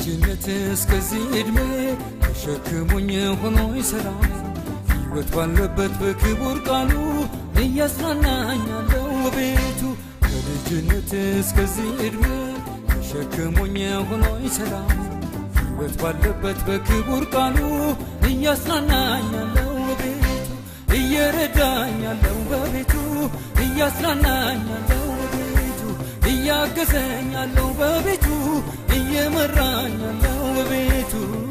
ከልጅነት እስከዚህ ዕድሜ ተሸክሞኝ ሆኖ ይሠራል ሕይወት ባለበት በክቡር ቃሉ እያጽናናኛለው ቤቱ ከልጅነት እስከዚህ ዕድሜ ተሸክሞኝ ሆኖ ይሠራል ሕይወት ባለበት በክቡር ቃሉ እያጽናናኛለው ቤቱ እየረዳኛለው በቤቱ እያጽናናኛለው በቤቱ እያገዘኛለው በቤቱ እየመራኛለው በቤቱ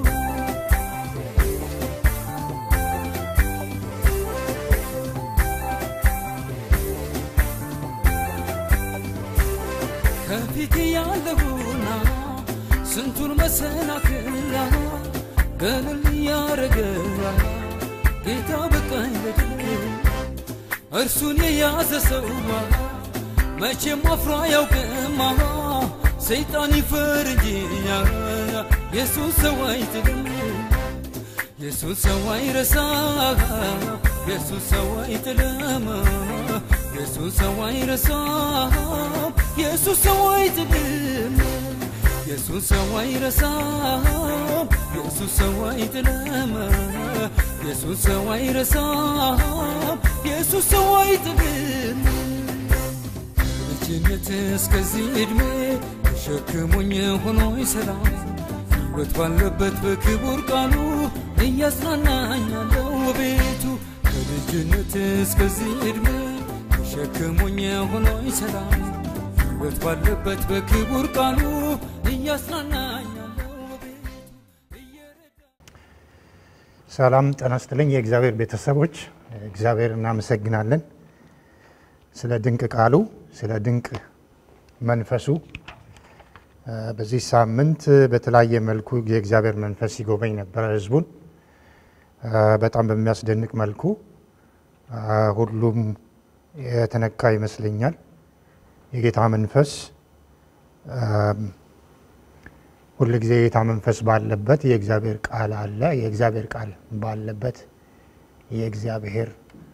ከፊት ያለሁና ስንቱን መሰናክላ ገለል ያረገ ጌታ በቃኝ በድል እርሱን የያዘ ሰው መቼም አፍሮ አያውቅም ሰይጣን ይፈር እንጂ የሱስ ሰው አይጥልም የሱስ ሰው አይረሳ የሱስ ሰው አይጥልም የሱስ ሰው አይረሳ የሱስ ሰው አይጥልም የሱስ ሰው አይረሳ የሱስ ሰው አይጥልም የሱስ ሰው አይረሳ የሱስ ሰው አይጥልም ልጅነት እስከዚህ ዕድሜ ተሸክሞኝ ሆኖ ይሰላም ሕይወት ባለበት በክቡር ቃሉ እያጽናናኛለው ቤቱ ከልጅነት እስከዚህ ዕድሜ ተሸክሞኝ ሆኖ ይሰላም ሕይወት ባለበት በክቡር ቃሉ እያጽናናኛለው ቤቱ ሰላም ጤና ይስጥልኝ የእግዚአብሔር ቤተሰቦች፣ እግዚአብሔር እናመሰግናለን ስለ ድንቅ ቃሉ፣ ስለ ድንቅ መንፈሱ። በዚህ ሳምንት በተለያየ መልኩ የእግዚአብሔር መንፈስ ሲጎበኝ ነበረ ህዝቡን በጣም በሚያስደንቅ መልኩ ሁሉም የተነካ ይመስለኛል። የጌታ መንፈስ ሁል ጊዜ የጌታ መንፈስ ባለበት የእግዚአብሔር ቃል አለ። የእግዚአብሔር ቃል ባለበት የእግዚአብሔር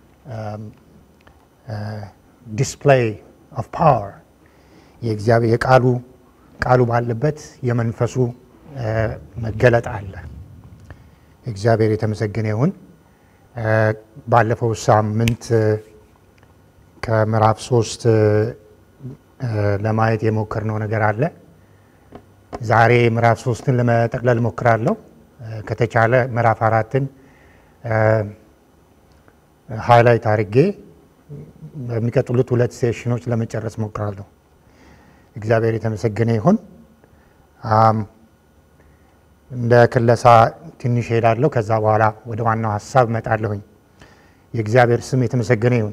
ዲስፕሌይ ኦፍ ፓወር የእግዚአብሔር የቃሉ ቃሉ ባለበት የመንፈሱ መገለጥ አለ። እግዚአብሔር የተመሰገነ ይሁን። ባለፈው ሳምንት ከምዕራፍ ሶስት ለማየት የሞከርነው ነገር አለ። ዛሬ ምዕራፍ ሶስትን ለመጠቅለል እሞክራለሁ። ከተቻለ ምዕራፍ አራትን ሃይላይት አድርጌ በሚቀጥሉት ሁለት ሴሽኖች ለመጨረስ እሞክራለሁ። እግዚአብሔር የተመሰገነ ይሁን። እንደ ክለሳ ትንሽ ሄዳለሁ። ከዛ በኋላ ወደ ዋናው ሀሳብ እመጣለሁኝ። የእግዚአብሔር ስም የተመሰገነ ይሁን።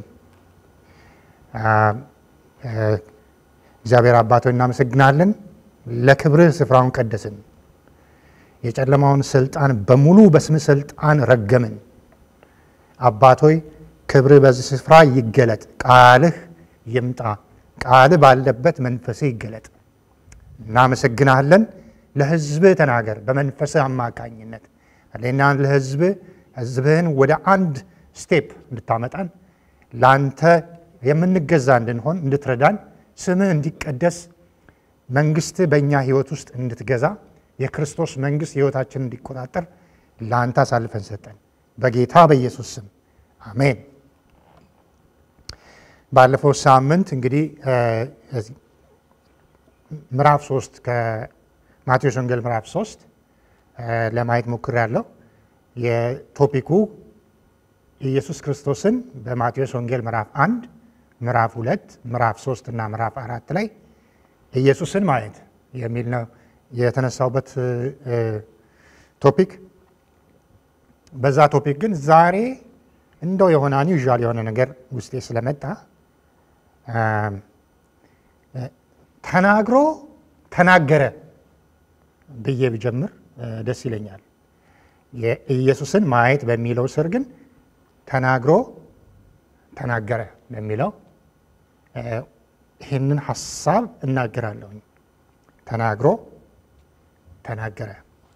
እግዚአብሔር አባቶች እናመሰግናለን። ለክብርህ ስፍራውን ቀደስን። የጨለማውን ስልጣን በሙሉ በስም ስልጣን ረገምን። አባቶይ ክብርህ በዚህ ስፍራ ይገለጥ፣ ቃልህ ይምጣ፣ ቃልህ ባለበት መንፈስህ ይገለጥ። እናመሰግናለን። ለህዝብህ ተናገር በመንፈስህ አማካኝነት ሌና ለህዝብህ ህዝብህን ወደ አንድ ስቴፕ እንድታመጣን ለአንተ የምንገዛ እንድንሆን እንድትረዳን ስምህ እንዲቀደስ መንግስት በእኛ ህይወት ውስጥ እንድትገዛ የክርስቶስ መንግስት ህይወታችንን እንዲቆጣጠር ለአንተ አሳልፈን ሰጠን። በጌታ በኢየሱስ ስም አሜን። ባለፈው ሳምንት እንግዲህ ምዕራፍ ሶስት ከማቴዎስ ወንጌል ምዕራፍ ሶስት ለማየት ሞክሬያለሁ። የቶፒኩ ኢየሱስ ክርስቶስን በማቴዎስ ወንጌል ምዕራፍ አንድ ምዕራፍ ሁለት ምዕራፍ ሶስት እና ምዕራፍ አራት ላይ ኢየሱስን ማየት የሚል ነው የተነሳውበት ቶፒክ። በዛ ቶፒክ ግን ዛሬ እንደው የሆነ አንዩዥዋል የሆነ ነገር ውስጤ ስለመጣ ተናግሮ ተናገረ ብዬ ብጀምር ደስ ይለኛል። የኢየሱስን ማየት በሚለው ስር ግን ተናግሮ ተናገረ በሚለው ይህንን ሀሳብ እናገራለሁኝ። ተናግሮ ተናገረ።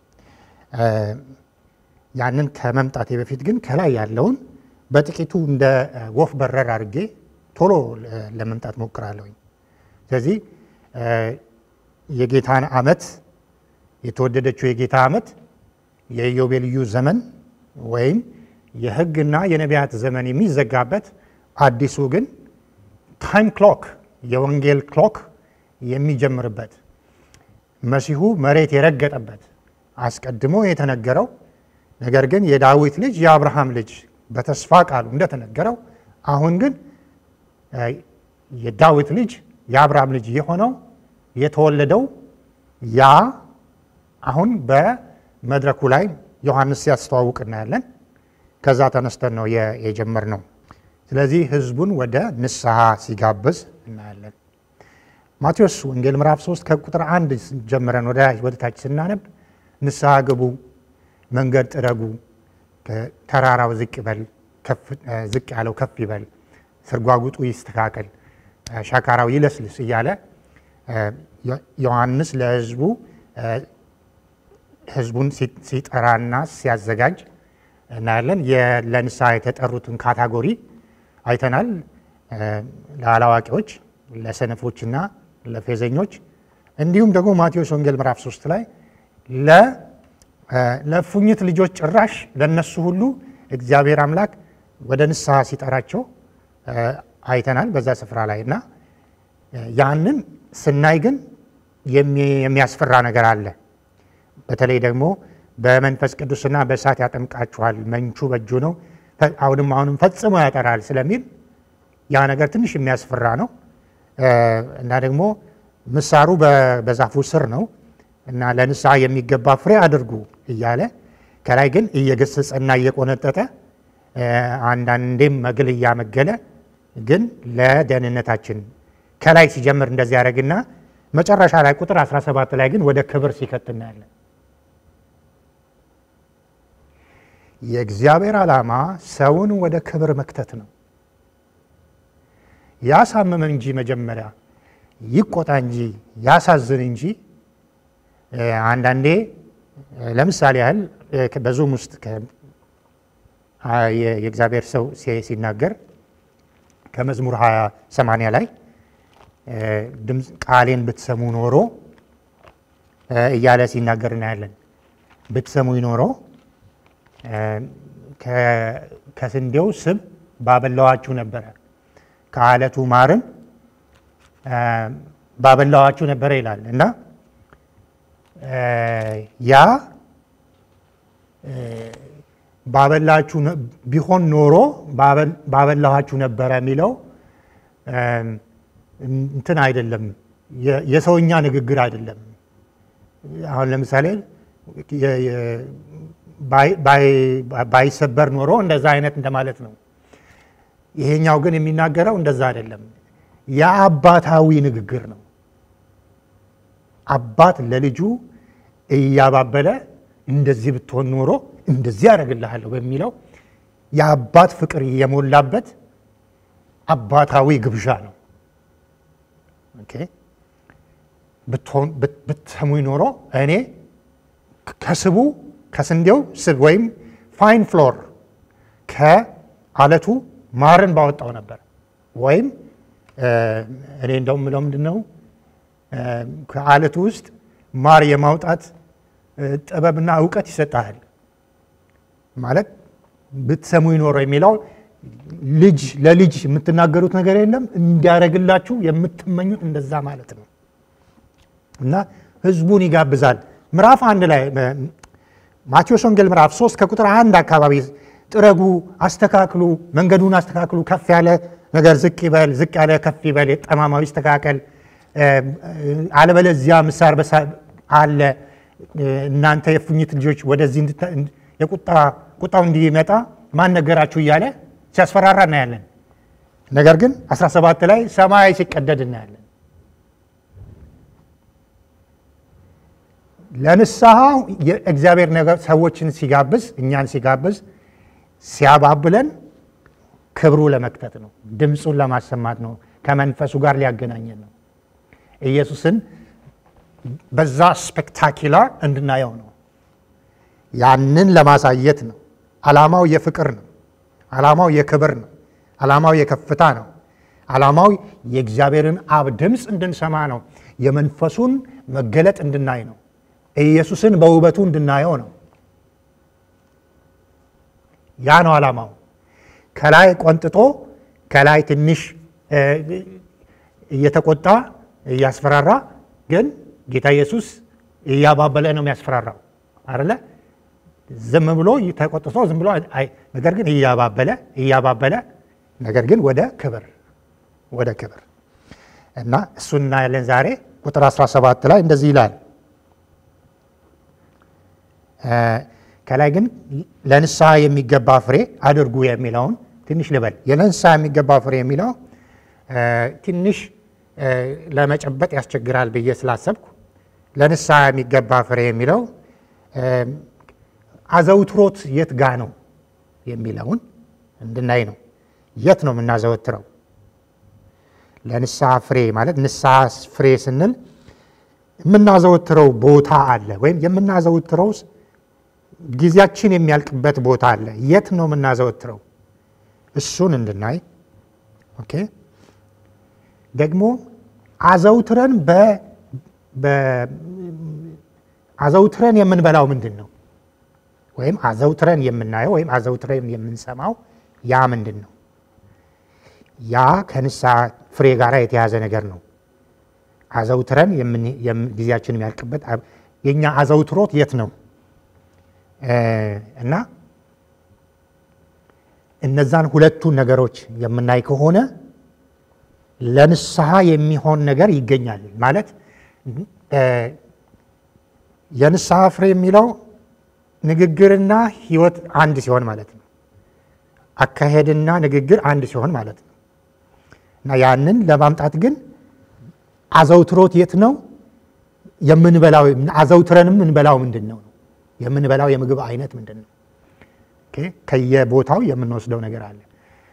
ያንን ከመምጣቴ በፊት ግን ከላይ ያለውን በጥቂቱ እንደ ወፍ በረር አድርጌ ቶሎ ለመምጣት ሞክራለሁኝ። ስለዚህ የጌታን ዓመት የተወደደችው የጌታ ዓመት የኢዮቤልዩ ዘመን ወይም የሕግና የነቢያት ዘመን የሚዘጋበት አዲሱ ግን ታይም ክሎክ የወንጌል ክሎክ የሚጀምርበት መሲሁ መሬት የረገጠበት አስቀድሞ የተነገረው ነገር ግን የዳዊት ልጅ የአብርሃም ልጅ በተስፋ ቃሉ እንደተነገረው አሁን ግን የዳዊት ልጅ የአብርሃም ልጅ የሆነው የተወለደው ያ አሁን በመድረኩ ላይ ዮሐንስ ሲያስተዋውቅ እናያለን። ከዛ ተነስተን ነው የጀመርነው። ስለዚህ ህዝቡን ወደ ንስሐ ሲጋብዝ እናያለን። ማቴዎስ ወንጌል ምዕራፍ 3 ከቁጥር አንድ ጀምረን ወደ ታች ስናነብ ንስሐ ግቡ፣ መንገድ ጥረጉ፣ ተራራው ዝቅ ይበል፣ ዝቅ ያለው ከፍ ይበል፣ ስርጓጉጡ ይስተካከል፣ ሻካራው ይለስልስ እያለ ዮሐንስ ለህዝቡ ህዝቡን ሲጠራና ሲያዘጋጅ እናያለን። ለንስሐ የተጠሩትን ካታጎሪ አይተናል። ለአላዋቂዎች፣ ለሰነፎችና ለፌዘኞች እንዲሁም ደግሞ ማቴዎስ ወንጌል ምዕራፍ 3 ላይ ለእፉኝት ልጆች ጭራሽ ለነሱ ሁሉ እግዚአብሔር አምላክ ወደ ንስሐ ሲጠራቸው አይተናል በዛ ስፍራ ላይ እና ያንን ስናይ ግን የሚያስፈራ ነገር አለ። በተለይ ደግሞ በመንፈስ ቅዱስና በእሳት ያጠምቃችኋል፣ መንቹ በእጁ ነው፣ አሁንም አሁንም ፈጽሞ ያጠራል ስለሚል ያ ነገር ትንሽ የሚያስፈራ ነው እና ደግሞ ምሳሩ በዛፉ ስር ነው እና ለንስሐ የሚገባ ፍሬ አድርጉ እያለ ከላይ ግን እየገሰጸና እየቆነጠጠ አንዳንዴም መግል እያመገለ ግን ለደህንነታችን ከላይ ሲጀምር እንደዚህ ያደረግና መጨረሻ ላይ ቁጥር 17 ላይ ግን ወደ ክብር ሲከት እናያለን። የእግዚአብሔር ዓላማ ሰውን ወደ ክብር መክተት ነው። ያሳምም እንጂ መጀመሪያ ይቆጣ እንጂ ያሳዝን እንጂ አንዳንዴ ለምሳሌ ያህል በዙም ውስጥ የእግዚአብሔር ሰው ሲናገር ከመዝሙር 20 80 ላይ ድምፅ ቃሌን ብትሰሙ ኖሮ እያለ ሲናገር እናያለን። ብትሰሙ ኖሮ ከስንዴው ስብ ባበላዋችሁ ነበረ፣ ከአለቱ ማርን ባበላዋችሁ ነበረ ይላል እና ያ ባበላችሁ ቢሆን ኖሮ ባበላኋችሁ ነበረ የሚለው እንትን አይደለም፣ የሰውኛ ንግግር አይደለም። አሁን ለምሳሌ ባይሰበር ኖሮ እንደዛ አይነት እንደማለት ነው። ይሄኛው ግን የሚናገረው እንደዛ አይደለም። የአባታዊ ንግግር ነው። አባት ለልጁ እያባበለ እንደዚህ ብትሆን ኖሮ እንደዚህ ያደርግልሃለሁ በሚለው የአባት ፍቅር የሞላበት አባታዊ ግብዣ ነው። ብትሰሙኝ ኖሮ እኔ ከስቡ ከስንዴው ስብ ወይም ፋይን ፍሎር ከአለቱ ማርን ባወጣው ነበር። ወይም እኔ እንደውም ምለው ምንድን ነው ከአለቱ ውስጥ ማር የማውጣት ጥበብና እውቀት ይሰጣል ማለት ብትሰሙ ይኖረው የሚለው ልጅ ለልጅ የምትናገሩት ነገር የለም እንዲያደርግላችሁ የምትመኙት እንደዛ ማለት ነው። እና ህዝቡን ይጋብዛል። ምዕራፍ አንድ ላይ ማቴዎስ ወንጌል ምዕራፍ 3 ከቁጥር አንድ አካባቢ ጥረጉ፣ አስተካክሉ፣ መንገዱን አስተካክሉ፣ ከፍ ያለ ነገር ዝቅ ይበል፣ ዝቅ ያለ ከፍ ይበል፣ የጠማማው ይስተካከል፣ አለበለዚያ ምሳር አለ እናንተ የፉኝት ልጆች ወደዚህ ቁጣው እንዲመጣ ማን ነገራችሁ እያለ ሲያስፈራራ እናያለን። ነገር ግን 17 ላይ ሰማይ ሲቀደድ እናያለን። ለንስሐ የእግዚአብሔር ነገር ሰዎችን ሲጋብዝ እኛን ሲጋብዝ ሲያባብለን ክብሩ ለመክተት ነው፣ ድምፁን ለማሰማት ነው፣ ከመንፈሱ ጋር ሊያገናኘን ነው። ኢየሱስን በዛ ስፔክታኪላር እንድናየው ነው። ያንን ለማሳየት ነው። ዓላማው የፍቅር ነው። ዓላማው የክብር ነው። ዓላማው የከፍታ ነው። ዓላማው የእግዚአብሔርን አብ ድምፅ እንድንሰማ ነው። የመንፈሱን መገለጥ እንድናይ ነው። ኢየሱስን በውበቱ እንድናየው ነው። ያ ነው ዓላማው። ከላይ ቆንጥጦ ከላይ ትንሽ እየተቆጣ እያስፈራራ፣ ግን ጌታ ኢየሱስ እያባበለ ነው የሚያስፈራራው አይደለ? ዝም ብሎ ተቆጥቶ ዝም ብሎ ነገር ግን እያባበለ እያባበለ ነገር ግን ወደ ክብር ወደ ክብር እና እሱን እናያለን ዛሬ ቁጥር 17 ላይ እንደዚህ ይላል። ከላይ ግን ለንስሐ የሚገባ ፍሬ አድርጉ የሚለውን ትንሽ ልበል። ለንስሐ የሚገባ ፍሬ የሚለው ትንሽ ለመጨበጥ ያስቸግራል ብዬ ስላሰብኩ ለንስሐ የሚገባ ፍሬ የሚለው አዘውትሮት የት ጋ ነው የሚለውን እንድናይ ነው። የት ነው የምናዘወትረው? ለንስሐ ፍሬ ማለት ንስሐ ፍሬ ስንል የምናዘወትረው ቦታ አለ፣ ወይም የምናዘወትረው ጊዜያችን የሚያልቅበት ቦታ አለ። የት ነው የምናዘወትረው? እሱን እንድናይ ኦኬ። ደግሞ አዘውትረን አዘውትረን የምንበላው ምንድን ነው? ወይም አዘውትረን የምናየው ወይም አዘውትረን የምንሰማው ያ ምንድን ነው? ያ ከንስሐ ፍሬ ጋር የተያዘ ነገር ነው። አዘውትረን ጊዜያችን የሚያልቅበት የእኛ አዘውትሮት የት ነው? እና እነዛን ሁለቱን ነገሮች የምናይ ከሆነ ለንስሐ የሚሆን ነገር ይገኛል ማለት የንስሐ ፍሬ የሚለው ንግግርና ሕይወት አንድ ሲሆን ማለት ነው። አካሄድና ንግግር አንድ ሲሆን ማለት ነው። እና ያንን ለማምጣት ግን አዘውትሮት የት ነው የምንበላው? አዘውትረንም የምንበላው ምንድን ነው? የምንበላው የምግብ አይነት ምንድን ነው? ከየቦታው የምንወስደው ነገር አለ።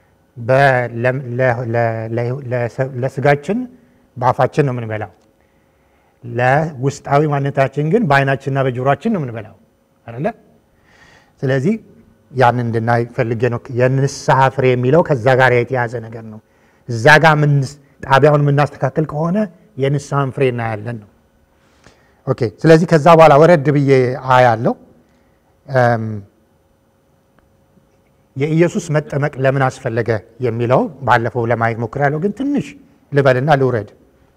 ለስጋችን በአፋችን ነው የምንበላው። ለውስጣዊ ማንነታችን ግን በአይናችንና በጆሮችን ነው የምንበላው አይደለ? ስለዚህ ያን እንድናይ ፈልጌ ነው። የንስሐ ፍሬ የሚለው ከዛ ጋር የተያዘ ነገር ነው። እዛ ጋር ጣቢያውን የምናስተካከል ከሆነ የንስሐን ፍሬ እናያለን ነው። ኦኬ። ስለዚህ ከዛ በኋላ ወረድ ብዬ አያለው የኢየሱስ መጠመቅ ለምን አስፈለገ የሚለው ባለፈው ለማየት ሞክሬያለሁ፣ ግን ትንሽ ልበልና ልውረድ።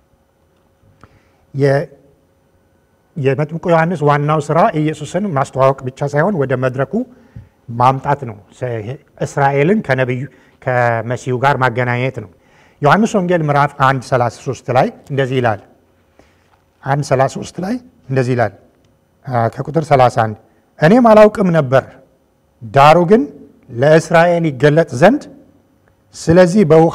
የመጥምቁ ዮሐንስ ዋናው ስራ ኢየሱስን ማስተዋወቅ ብቻ ሳይሆን ወደ መድረኩ ማምጣት ነው። እስራኤልን ከነቢዩ ከመሲሁ ጋር ማገናኘት ነው። ዮሐንስ ወንጌል ምዕራፍ 1 33 ላይ እንደዚህ ይላል። 1 33 ላይ እንደዚህ ይላል ከቁጥር 31 እኔም አላውቅም ነበር፣ ዳሩ ግን ለእስራኤል ይገለጥ ዘንድ ስለዚህ በውሃ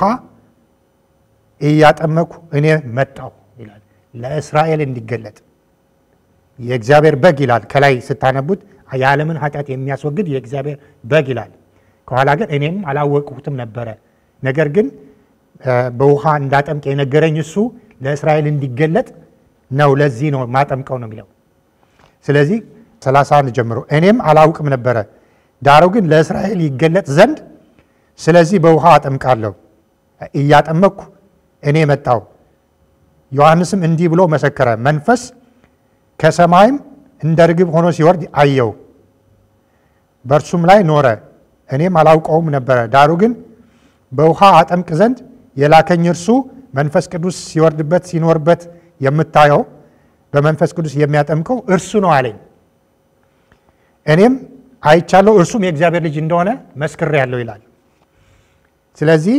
እያጠመኩ እኔ መጣሁ ይላል። ለእስራኤል እንዲገለጥ የእግዚአብሔር በግ ይላል። ከላይ ስታነቡት የዓለምን ኃጢአት የሚያስወግድ የእግዚአብሔር በግ ይላል። ከኋላ ግን እኔም አላወቅሁትም ነበረ፣ ነገር ግን በውሃ እንዳጠምቅ የነገረኝ እሱ ለእስራኤል እንዲገለጥ ነው። ለዚህ ነው ማጠምቀው ነው የሚለው። ስለዚህ 31 ጀምሮ እኔም አላውቅም ነበረ ዳሩ ግን ለእስራኤል ይገለጥ ዘንድ ስለዚህ በውሃ አጠምቃለሁ እያጠመቅኩ እኔ መጣሁ። ዮሐንስም እንዲህ ብሎ መሰከረ፣ መንፈስ ከሰማይም እንደ ርግብ ሆኖ ሲወርድ አየው፣ በእርሱም ላይ ኖረ። እኔም አላውቀውም ነበረ። ዳሩ ግን በውሃ አጠምቅ ዘንድ የላከኝ እርሱ መንፈስ ቅዱስ ሲወርድበት ሲኖርበት የምታየው በመንፈስ ቅዱስ የሚያጠምቀው እርሱ ነው አለኝ። እኔም አይቻለሁ እርሱም የእግዚአብሔር ልጅ እንደሆነ መስክሬ ያለው ይላል። ስለዚህ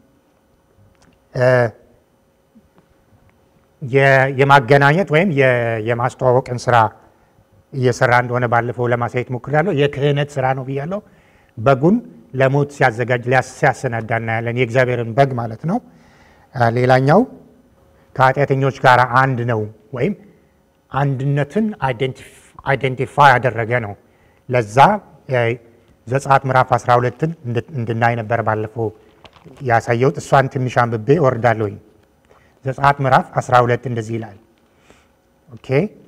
የማገናኘት ወይም የማስተዋወቅን ስራ እየሰራ እንደሆነ ባለፈው ለማሳየት ሞክሬያለሁ። የክህነት ስራ ነው ብያለሁ። በጉን ለሞት ሲያዘጋጅ ሲያሰናዳ እናያለን። የእግዚአብሔርን በግ ማለት ነው። ሌላኛው ከኃጢአተኞች ጋር አንድ ነው ወይም አንድነትን አይደንቲፋይ ያደረገ ነው። ለዛ ዘጸአት ምዕራፍ 12ን እንድናይ ነበር ባለፈው ያሳየሁት። እሷን ትንሽ አንብቤ እወርዳለሁኝ። ዘጸአት ምዕራፍ 12 እንደዚህ ይላል። ኦኬ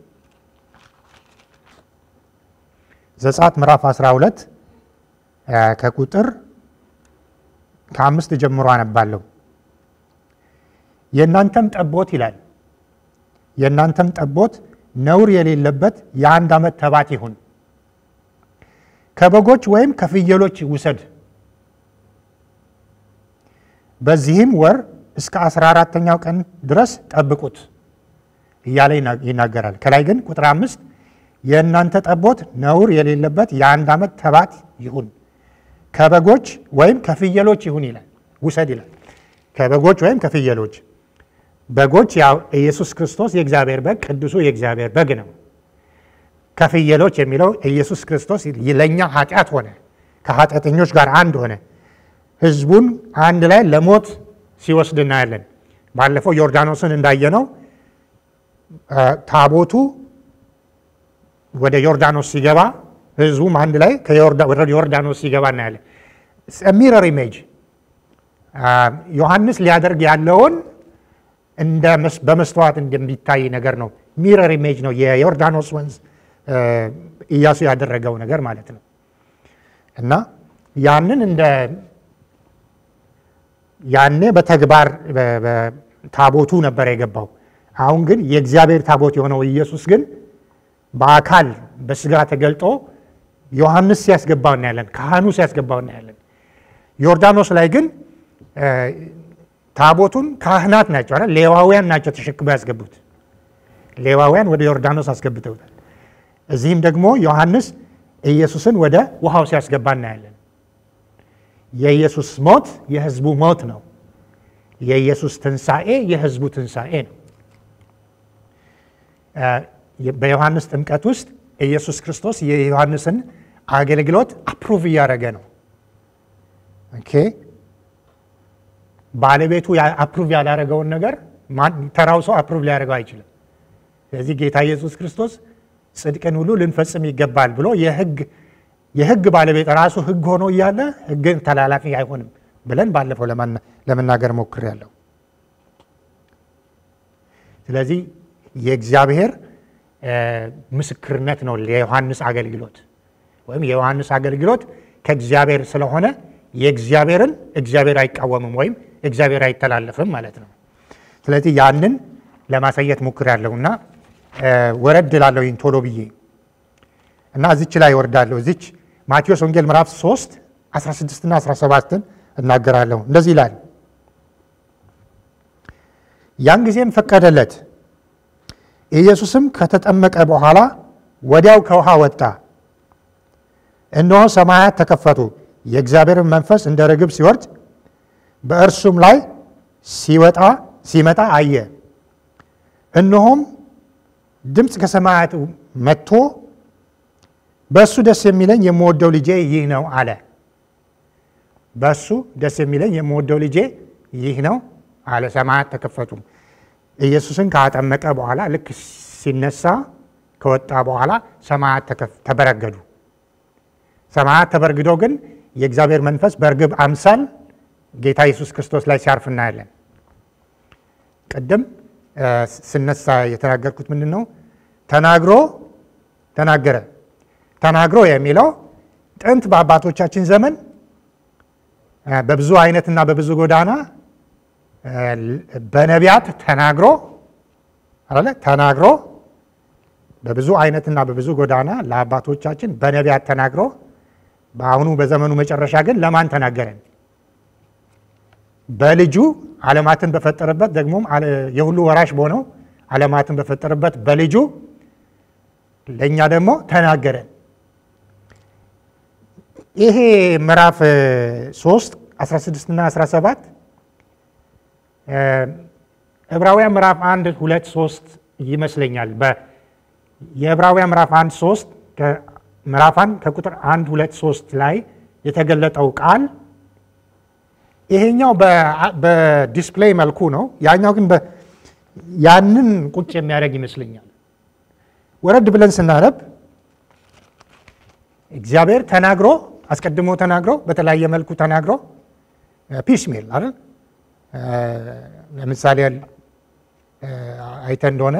ዘጸአት ምዕራፍ 12 ከቁጥር ከአምስት ጀምሮ አነባለሁ። የእናንተም ጠቦት ይላል የእናንተም ጠቦት ነውር የሌለበት የአንድ ዓመት ተባት ይሁን። ከበጎች ወይም ከፍየሎች ውሰድ። በዚህም ወር እስከ አስራ አራተኛው ቀን ድረስ ጠብቁት እያለ ይናገራል። ከላይ ግን ቁጥር አምስት የእናንተ ጠቦት ነውር የሌለበት የአንድ ዓመት ተባት ይሁን ከበጎች ወይም ከፍየሎች ይሁን ይላል። ውሰድ ይላል። ከበጎች ወይም ከፍየሎች በጎች ያው ኢየሱስ ክርስቶስ የእግዚአብሔር በግ ቅዱሱ የእግዚአብሔር በግ ነው። ከፍየሎች የሚለው ኢየሱስ ክርስቶስ ለእኛ ኃጢአት ሆነ፣ ከኃጢአተኞች ጋር አንድ ሆነ፣ ህዝቡን አንድ ላይ ለሞት ሲወስድ እናያለን። ባለፈው ዮርዳኖስን እንዳየነው ታቦቱ ወደ ዮርዳኖስ ሲገባ ህዝቡም አንድ ላይ ወደ ዮርዳኖስ ሲገባ እናያለን። ሚረር ኢሜጅ ዮሐንስ ሊያደርግ ያለውን እንደ በመስተዋት እንደሚታይ ነገር ነው። ሚረር ኢሜጅ ነው የዮርዳኖስ ወንዝ ኢያሱ ያደረገው ነገር ማለት ነው። እና ያንን እንደ ያኔ በተግባር ታቦቱ ነበር የገባው። አሁን ግን የእግዚአብሔር ታቦት የሆነው ኢየሱስ ግን በአካል በስጋ ተገልጦ ዮሐንስ ሲያስገባው እናያለን፣ ካህኑ ሲያስገባው እናያለን። ዮርዳኖስ ላይ ግን ታቦቱን ካህናት ናቸው አይደል? ሌዋውያን ናቸው ተሸክመው ያስገቡት። ሌዋውያን ወደ ዮርዳኖስ አስገብተውታል። እዚህም ደግሞ ዮሐንስ ኢየሱስን ወደ ውሃው ሲያስገባ እናያለን። የኢየሱስ ሞት የህዝቡ ሞት ነው። የኢየሱስ ትንሣኤ የህዝቡ ትንሣኤ ነው። በዮሐንስ ጥምቀት ውስጥ ኢየሱስ ክርስቶስ የዮሐንስን አገልግሎት አፕሩቭ እያደረገ ነው። ኦኬ ባለቤቱ አፕሩቭ ያላደረገውን ነገር ተራው ሰው አፕሩቭ ሊያደርገው አይችልም። ስለዚህ ጌታ ኢየሱስ ክርስቶስ ጽድቅን ሁሉ ልንፈጽም ይገባል ብሎ የህግ ባለቤት ራሱ ህግ ሆኖ እያለ ህግን ተላላፊ አይሆንም ብለን ባለፈው ለመናገር ሞክሬያለሁ። ስለዚህ የእግዚአብሔር ምስክርነት ነው የዮሐንስ አገልግሎት ወይም የዮሐንስ አገልግሎት ከእግዚአብሔር ስለሆነ የእግዚአብሔርን እግዚአብሔር አይቃወምም ወይም እግዚአብሔር አይተላለፍም ማለት ነው። ስለዚህ ያንን ለማሳየት ሞክሬያለሁ እና ወረድ ላለሁ ቶሎ ብዬ እና እዚች ላይ ወርዳለሁ። እዚች ማቴዎስ ወንጌል ምዕራፍ 3 16ና 17ን እናገራለሁ። እንደዚህ ይላል። ያን ጊዜም ፈቀደለት። ኢየሱስም ከተጠመቀ በኋላ ወዲያው ከውሃ ወጣ። እነሆ ሰማያት ተከፈቱ፣ የእግዚአብሔርን መንፈስ እንደ ርግብ ሲወርድ በእርሱም ላይ ሲወጣ ሲመጣ አየ። እነሆም ድምፅ ከሰማያት መጥቶ በእሱ ደስ የሚለኝ የምወደው ልጄ ይህ ነው አለ። በእሱ ደስ የሚለኝ የምወደው ልጄ ይህ ነው አለ። ሰማያት ተከፈቱ። ኢየሱስን ካጠመቀ በኋላ ልክ ሲነሳ ከወጣ በኋላ ሰማያት ተበረገዱ። ሰማያት ተበርግደው ግን የእግዚአብሔር መንፈስ በእርግብ አምሳል ጌታ ኢየሱስ ክርስቶስ ላይ ሲያርፍ እናያለን። ቅድም ስነሳ የተናገርኩት ምንድን ነው? ተናግሮ ተናገረ። ተናግሮ የሚለው ጥንት በአባቶቻችን ዘመን በብዙ አይነትና በብዙ ጎዳና በነቢያት ተናግሮ አለ ተናግሮ በብዙ አይነትና በብዙ ጎዳና ለአባቶቻችን በነቢያት ተናግሮ በአሁኑ በዘመኑ መጨረሻ ግን ለማን ተናገረን? በልጁ ዓለማትን በፈጠረበት ደግሞም የሁሉ ወራሽ በሆነው ዓለማትን በፈጠረበት በልጁ ለእኛ ደግሞ ተናገረን። ይሄ ምዕራፍ 3 16 እና 17 ዕብራውያን ምዕራፍ 1 2 3 ይመስለኛል። የዕብራውያን ምዕራፍ 1 3 ምዕራፍ 1 ከቁጥር 1 2 3 ላይ የተገለጠው ቃል ይሄኛው በዲስፕሌይ መልኩ ነው። ያኛው ግን ያንን ቁጭ የሚያደርግ ይመስለኛል። ወረድ ብለን ስናነብ እግዚአብሔር ተናግሮ አስቀድሞ ተናግሮ በተለያየ መልኩ ተናግሮ ፒስ ሜል አይደል? ለምሳሌ አይተ እንደሆነ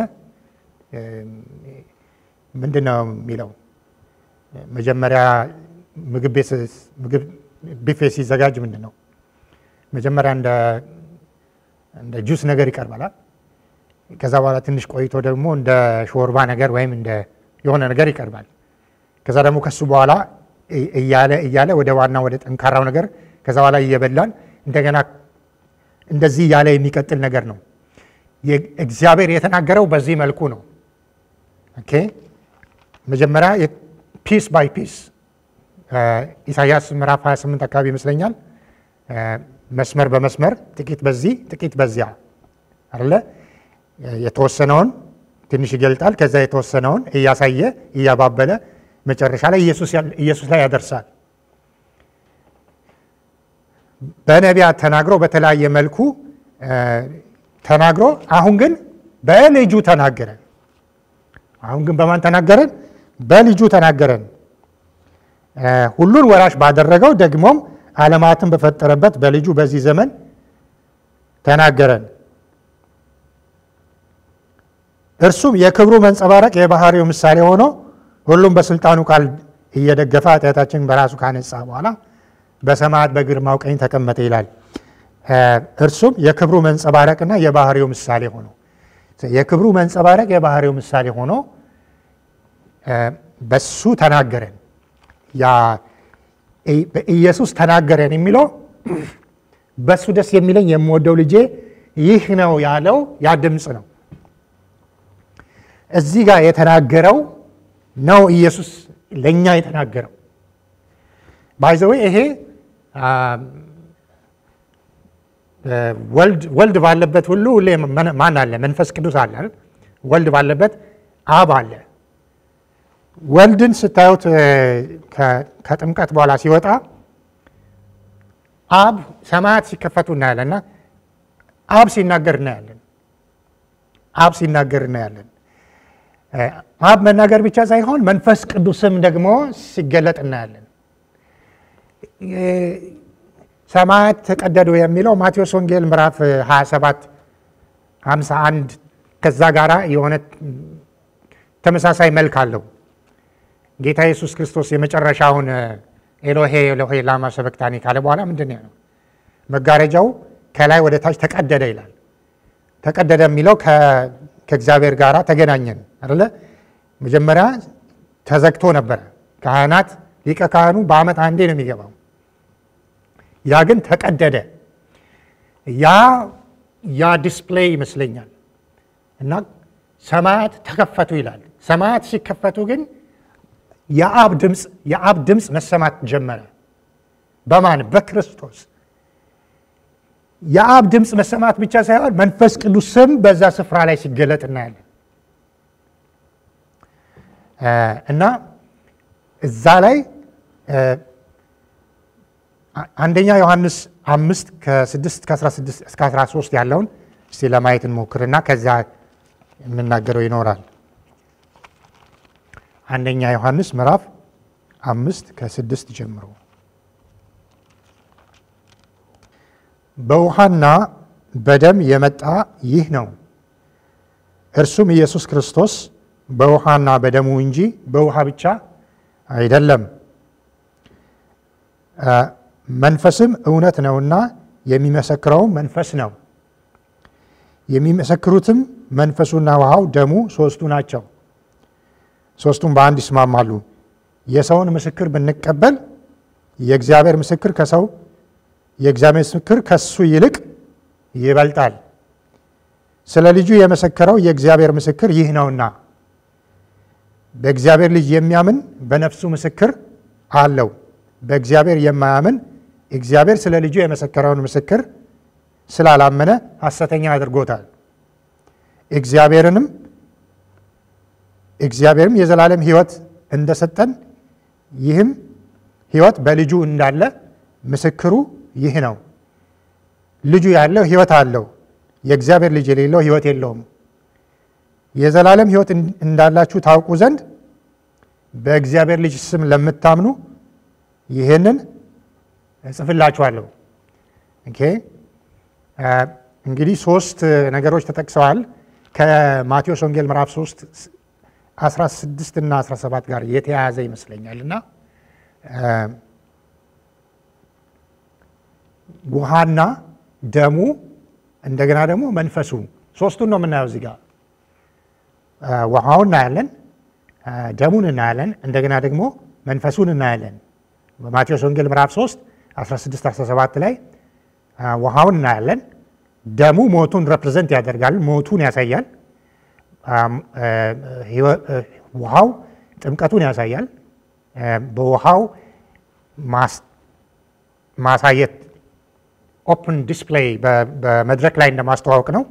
ምንድን ነው የሚለው መጀመሪያ ምግብ ቢፌ ሲዘጋጅ ምንድን ነው መጀመሪያ እንደ ጁስ ነገር ይቀርባል። ከዛ በኋላ ትንሽ ቆይቶ ደግሞ እንደ ሾርባ ነገር ወይም እንደ የሆነ ነገር ይቀርባል። ከዛ ደግሞ ከሱ በኋላ እያለ እያለ ወደ ዋና ወደ ጠንካራው ነገር ከዛ በኋላ እየበላን እንደገና እንደዚህ እያለ የሚቀጥል ነገር ነው። እግዚአብሔር የተናገረው በዚህ መልኩ ነው። ኦኬ መጀመሪያ ፒስ ባይ ፒስ ኢሳያስ ምዕራፍ 28 አካባቢ ይመስለኛል መስመር በመስመር ጥቂት በዚህ ጥቂት በዚያ አለ የተወሰነውን ትንሽ ይገልጣል። ከዛ የተወሰነውን እያሳየ እያባበለ መጨረሻ ላይ ኢየሱስ ላይ ያደርሳል። በነቢያት ተናግሮ በተለያየ መልኩ ተናግሮ አሁን ግን በልጁ ተናገረን። አሁን ግን በማን ተናገረን? በልጁ ተናገረን። ሁሉን ወራሽ ባደረገው ደግሞም ዓለማትን በፈጠረበት በልጁ በዚህ ዘመን ተናገረን። እርሱም የክብሩ መንጸባረቅ የባህሪው ምሳሌ ሆኖ ሁሉም በስልጣኑ ቃል እየደገፈ ኃጢአታችንን በራሱ ካነጻ በኋላ በሰማያት በግርማው ቀኝ ተቀመጠ ይላል። እርሱም የክብሩ መንጸባረቅና የባህሪው ምሳሌ ሆኖ የክብሩ መንጸባረቅ የባህሪው ምሳሌ ሆኖ በሱ ተናገረን። በኢየሱስ ተናገረን የሚለው በሱ ደስ የሚለኝ የምወደው ልጄ ይህ ነው ያለው ያ ድምፅ ነው። እዚህ ጋር የተናገረው ነው ኢየሱስ ለእኛ የተናገረው። ባይዘዌ ይሄ ወልድ ባለበት ሁሉ ሁሌ ማን አለ? መንፈስ ቅዱስ አለ። ወልድ ባለበት አብ አለ። ወልድን ስታዩት ከጥምቀት በኋላ ሲወጣ አብ ሰማያት ሲከፈቱ እናያለን እና አብ ሲናገር እናያለን። አብ ሲናገር እናያለን። አብ መናገር ብቻ ሳይሆን መንፈስ ቅዱስም ደግሞ ሲገለጥ እናያለን። ሰማያት ተቀደዱ የሚለው ማቴዎስ ወንጌል ምዕራፍ 27 51 ከዛ ጋራ የሆነ ተመሳሳይ መልክ አለው። ጌታ ኢየሱስ ክርስቶስ የመጨረሻውን ኤሎሄ ኤሎሄ ላማ ሰበክታኒ ካለ በኋላ ምንድን ነው መጋረጃው ከላይ ወደ ታች ተቀደደ ይላል። ተቀደደ የሚለው ከእግዚአብሔር ጋር ተገናኘን አይደለ? መጀመሪያ ተዘግቶ ነበረ። ካህናት ሊቀ ካህኑ በዓመት አንዴ ነው የሚገባው። ያ ግን ተቀደደ። ያ ያ ዲስፕሌይ ይመስለኛል እና ሰማያት ተከፈቱ ይላል። ሰማያት ሲከፈቱ ግን የአብ ድምፅ የአብ ድምፅ መሰማት ጀመረ። በማን በክርስቶስ የአብ ድምፅ መሰማት ብቻ ሳይሆን መንፈስ ቅዱስም በዛ ስፍራ ላይ ሲገለጥ እናያለን እና እዛ ላይ አንደኛ ዮሐንስ አምስት ከስድስት እስከ አስራ ሶስት ያለውን እስቲ ለማየት እንሞክርና ከዛ የምናገረው ይኖራል። አንደኛ ዮሐንስ ምዕራፍ አምስት ከስድስት ጀምሮ በውሃና በደም የመጣ ይህ ነው፣ እርሱም ኢየሱስ ክርስቶስ በውሃና በደሙ እንጂ በውሃ ብቻ አይደለም። መንፈስም እውነት ነውና የሚመሰክረውም መንፈስ ነው። የሚመሰክሩትም መንፈሱና ውሃው ደሙ ሶስቱ ናቸው። ሶስቱም በአንድ ይስማማሉ። የሰውን ምስክር ብንቀበል የእግዚአብሔር ምስክር ከሰው የእግዚአብሔር ምስክር ከሱ ይልቅ ይበልጣል። ስለ ልጁ የመሰከረው የእግዚአብሔር ምስክር ይህ ነውና በእግዚአብሔር ልጅ የሚያምን በነፍሱ ምስክር አለው። በእግዚአብሔር የማያምን እግዚአብሔር ስለ ልጁ የመሰከረውን ምስክር ስላላመነ ሐሰተኛ አድርጎታል። እግዚአብሔርንም እግዚአብሔርም የዘላለም ሕይወት እንደሰጠን ይህም ሕይወት በልጁ እንዳለ ምስክሩ ይህ ነው። ልጁ ያለው ሕይወት አለው፣ የእግዚአብሔር ልጅ የሌለው ሕይወት የለውም። የዘላለም ሕይወት እንዳላችሁ ታውቁ ዘንድ በእግዚአብሔር ልጅ ስም ለምታምኑ ይህንን እጽፍላችኋለሁ። ኦኬ እንግዲህ ሶስት ነገሮች ተጠቅሰዋል ከማቴዎስ ወንጌል ምዕራፍ 3 16 እና 17 ጋር የተያያዘ ይመስለኛል እና ውሃና ደሙ እንደገና ደግሞ መንፈሱ ሶስቱን ነው የምናየው እዚህ ጋር ውሃውን እናያለን፣ ደሙን እናያለን፣ እንደገና ደግሞ መንፈሱን እናያለን። በማቴዎስ ወንጌል ምዕራፍ 3 16 17 ላይ ውሃውን እናያለን። ደሙ ሞቱን ሬፕሬዘንት ያደርጋል፣ ሞቱን ያሳያል። ውሃው ጥምቀቱን ያሳያል። በውሃው ማሳየት ኦፕን ዲስፕሌይ በመድረክ ላይ እንደማስተዋወቅ ነው።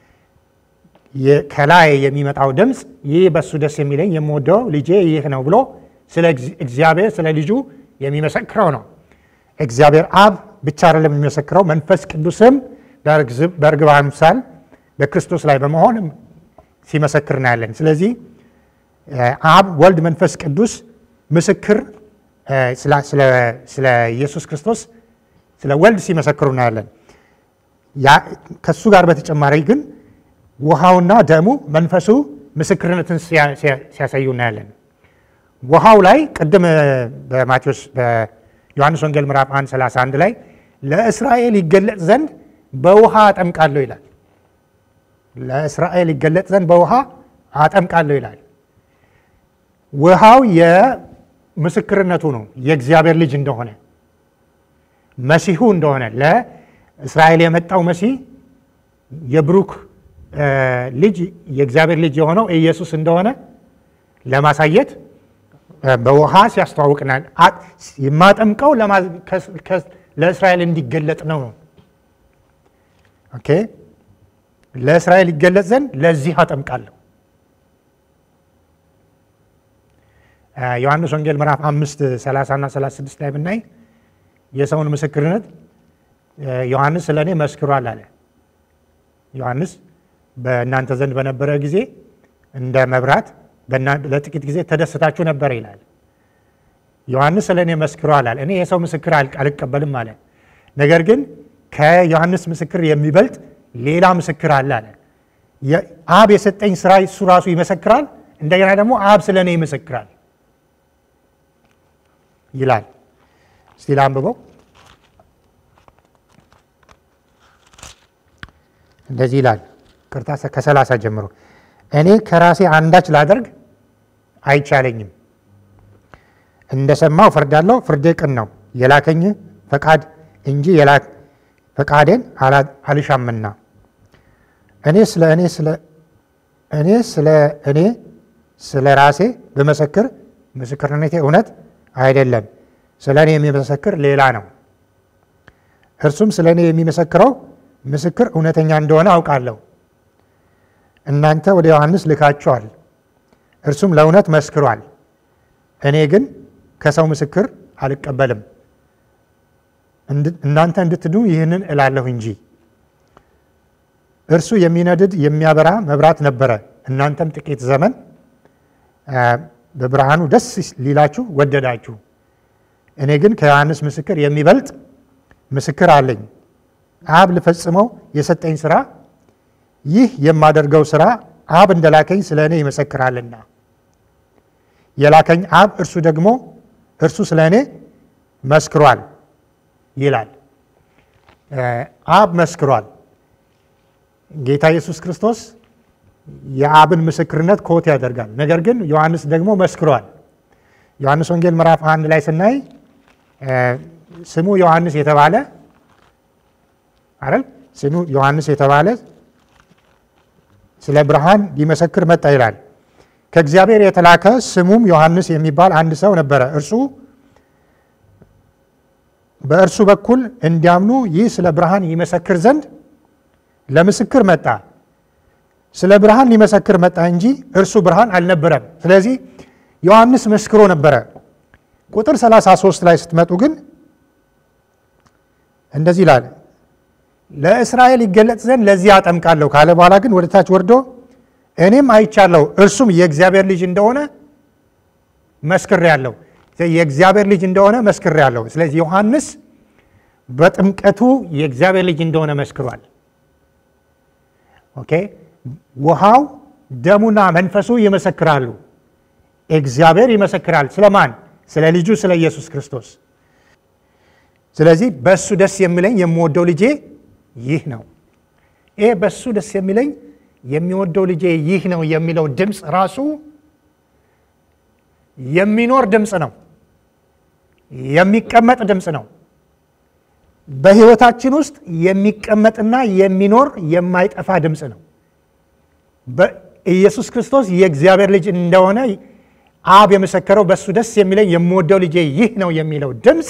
ከላይ የሚመጣው ድምፅ ይህ በሱ ደስ የሚለኝ የምወደው ልጄ ይህ ነው ብሎ ስለ እግዚአብሔር ስለ ልጁ የሚመሰክረው ነው። እግዚአብሔር አብ ብቻ አይደለም የሚመሰክረው፣ መንፈስ ቅዱስም በእርግብ አምሳል በክርስቶስ ላይ በመሆን ሲመሰክር እናያለን። ስለዚህ አብ፣ ወልድ፣ መንፈስ ቅዱስ ምስክር ስለ ኢየሱስ ክርስቶስ ስለ ወልድ ሲመሰክሩ እናያለን። ከሱ ጋር በተጨማሪ ግን ውሃውና ደሙ መንፈሱ ምስክርነትን ሲያሳዩ እናያለን። ውሃው ላይ ቅድም በማቴዎስ በዮሐንስ ወንጌል ምዕራፍ 1 31 ላይ ለእስራኤል ይገለጥ ዘንድ በውሃ አጠምቃለሁ ይላል። ለእስራኤል ይገለጥ ዘንድ በውሃ አጠምቃለሁ ይላል። ውሃው የምስክርነቱ ነው፣ የእግዚአብሔር ልጅ እንደሆነ መሲሁ እንደሆነ ለእስራኤል የመጣው መሲህ የብሩክ ልጅ የእግዚአብሔር ልጅ የሆነው ኢየሱስ እንደሆነ ለማሳየት በውሃ ሲያስተዋውቅናል። የማጠምቀው ለእስራኤል እንዲገለጥ ነው። ኦኬ ለእስራኤል ይገለጥ ዘንድ ለዚህ አጠምቃለሁ። ዮሐንስ ወንጌል ምዕራፍ አምስት 30 እና 36 ላይ ብናይ የሰውን ምስክርነት ዮሐንስ ስለ እኔ መስክሯል አለ። ዮሐንስ በእናንተ ዘንድ በነበረ ጊዜ እንደ መብራት ለጥቂት ጊዜ ተደስታችሁ ነበር ይላል። ዮሐንስ ስለ እኔ መስክሯል አለ። እኔ የሰው ምስክር አልቀበልም አለ። ነገር ግን ከዮሐንስ ምስክር የሚበልጥ ሌላ ምስክር አለ አለ። አብ የሰጠኝ ስራ እሱ ራሱ ይመሰክራል፣ እንደገና ደግሞ አብ ስለ እኔ ይመሰክራል ይላል። እስቲ ላንብበው። እንደዚህ ይላል። ቅርታ ከሰላሳ ጀምሮ እኔ ከራሴ አንዳች ላደርግ አይቻለኝም። እንደሰማው ፈርዳለሁ፣ ፍርዴ ቅን ነው፣ የላከኝ ፈቃድ እንጂ ፈቃዴን አልሻምና። እኔ ስለ እኔ ስለ እኔ ስለ እኔ ስለ ራሴ ብመሰክር ምስክርነቴ እውነት አይደለም፣ ስለ እኔ የሚመሰክር ሌላ ነው። እርሱም ስለ እኔ የሚመሰክረው ምስክር እውነተኛ እንደሆነ አውቃለሁ። እናንተ ወደ ዮሐንስ ልካችኋል፣ እርሱም ለእውነት መስክሯል። እኔ ግን ከሰው ምስክር አልቀበልም። እናንተ እንድትድኑ ይህንን እላለሁ እንጂ። እርሱ የሚነድድ የሚያበራ መብራት ነበረ። እናንተም ጥቂት ዘመን በብርሃኑ ደስ ሊላችሁ ወደዳችሁ። እኔ ግን ከዮሐንስ ምስክር የሚበልጥ ምስክር አለኝ። አብ ልፈጽመው የሰጠኝ ስራ ይህ የማደርገው ስራ አብ እንደላከኝ ስለ እኔ ይመሰክራልና የላከኝ አብ እርሱ ደግሞ እርሱ ስለ እኔ መስክሯል ይላል። አብ መስክሯል። ጌታ ኢየሱስ ክርስቶስ የአብን ምስክርነት ኮት ያደርጋል። ነገር ግን ዮሐንስ ደግሞ መስክሯል። ዮሐንስ ወንጌል ምዕራፍ አንድ ላይ ስናይ ስሙ ዮሐንስ የተባለ አይደል? ስሙ ዮሐንስ የተባለ ስለ ብርሃን ሊመሰክር መጣ ይላል። ከእግዚአብሔር የተላከ ስሙም ዮሐንስ የሚባል አንድ ሰው ነበረ። እርሱ በእርሱ በኩል እንዲያምኑ ይህ ስለ ብርሃን ይመሰክር ዘንድ ለምስክር መጣ። ስለ ብርሃን ሊመሰክር መጣ እንጂ እርሱ ብርሃን አልነበረም። ስለዚህ ዮሐንስ መስክሮ ነበረ። ቁጥር 33 ላይ ስትመጡ ግን እንደዚህ ይላል ለእስራኤል ይገለጥ ዘንድ ለዚህ አጠምቃለሁ ካለ በኋላ ግን ወደ ታች ወርዶ እኔም አይቻለሁ እርሱም የእግዚአብሔር ልጅ እንደሆነ መስክሬአለሁ። የእግዚአብሔር ልጅ እንደሆነ መስክሬአለሁ። ስለዚህ ዮሐንስ በጥምቀቱ የእግዚአብሔር ልጅ እንደሆነ መስክሯል። ኦኬ ውሃው ደሙና መንፈሱ ይመሰክራሉ። እግዚአብሔር ይመሰክራል። ስለማን? ስለ ልጁ ስለ ኢየሱስ ክርስቶስ። ስለዚህ በእሱ ደስ የሚለኝ የምወደው ልጄ ይህ ነው። ይሄ በእሱ ደስ የሚለኝ የሚወደው ልጄ ይህ ነው የሚለው ድምፅ ራሱ የሚኖር ድምፅ ነው፣ የሚቀመጥ ድምፅ ነው። በሕይወታችን ውስጥ የሚቀመጥና የሚኖር የማይጠፋ ድምፅ ነው። ኢየሱስ ክርስቶስ የእግዚአብሔር ልጅ እንደሆነ አብ የመሰከረው በእሱ ደስ የሚለኝ የምወደው ልጄ ይህ ነው የሚለው ድምፅ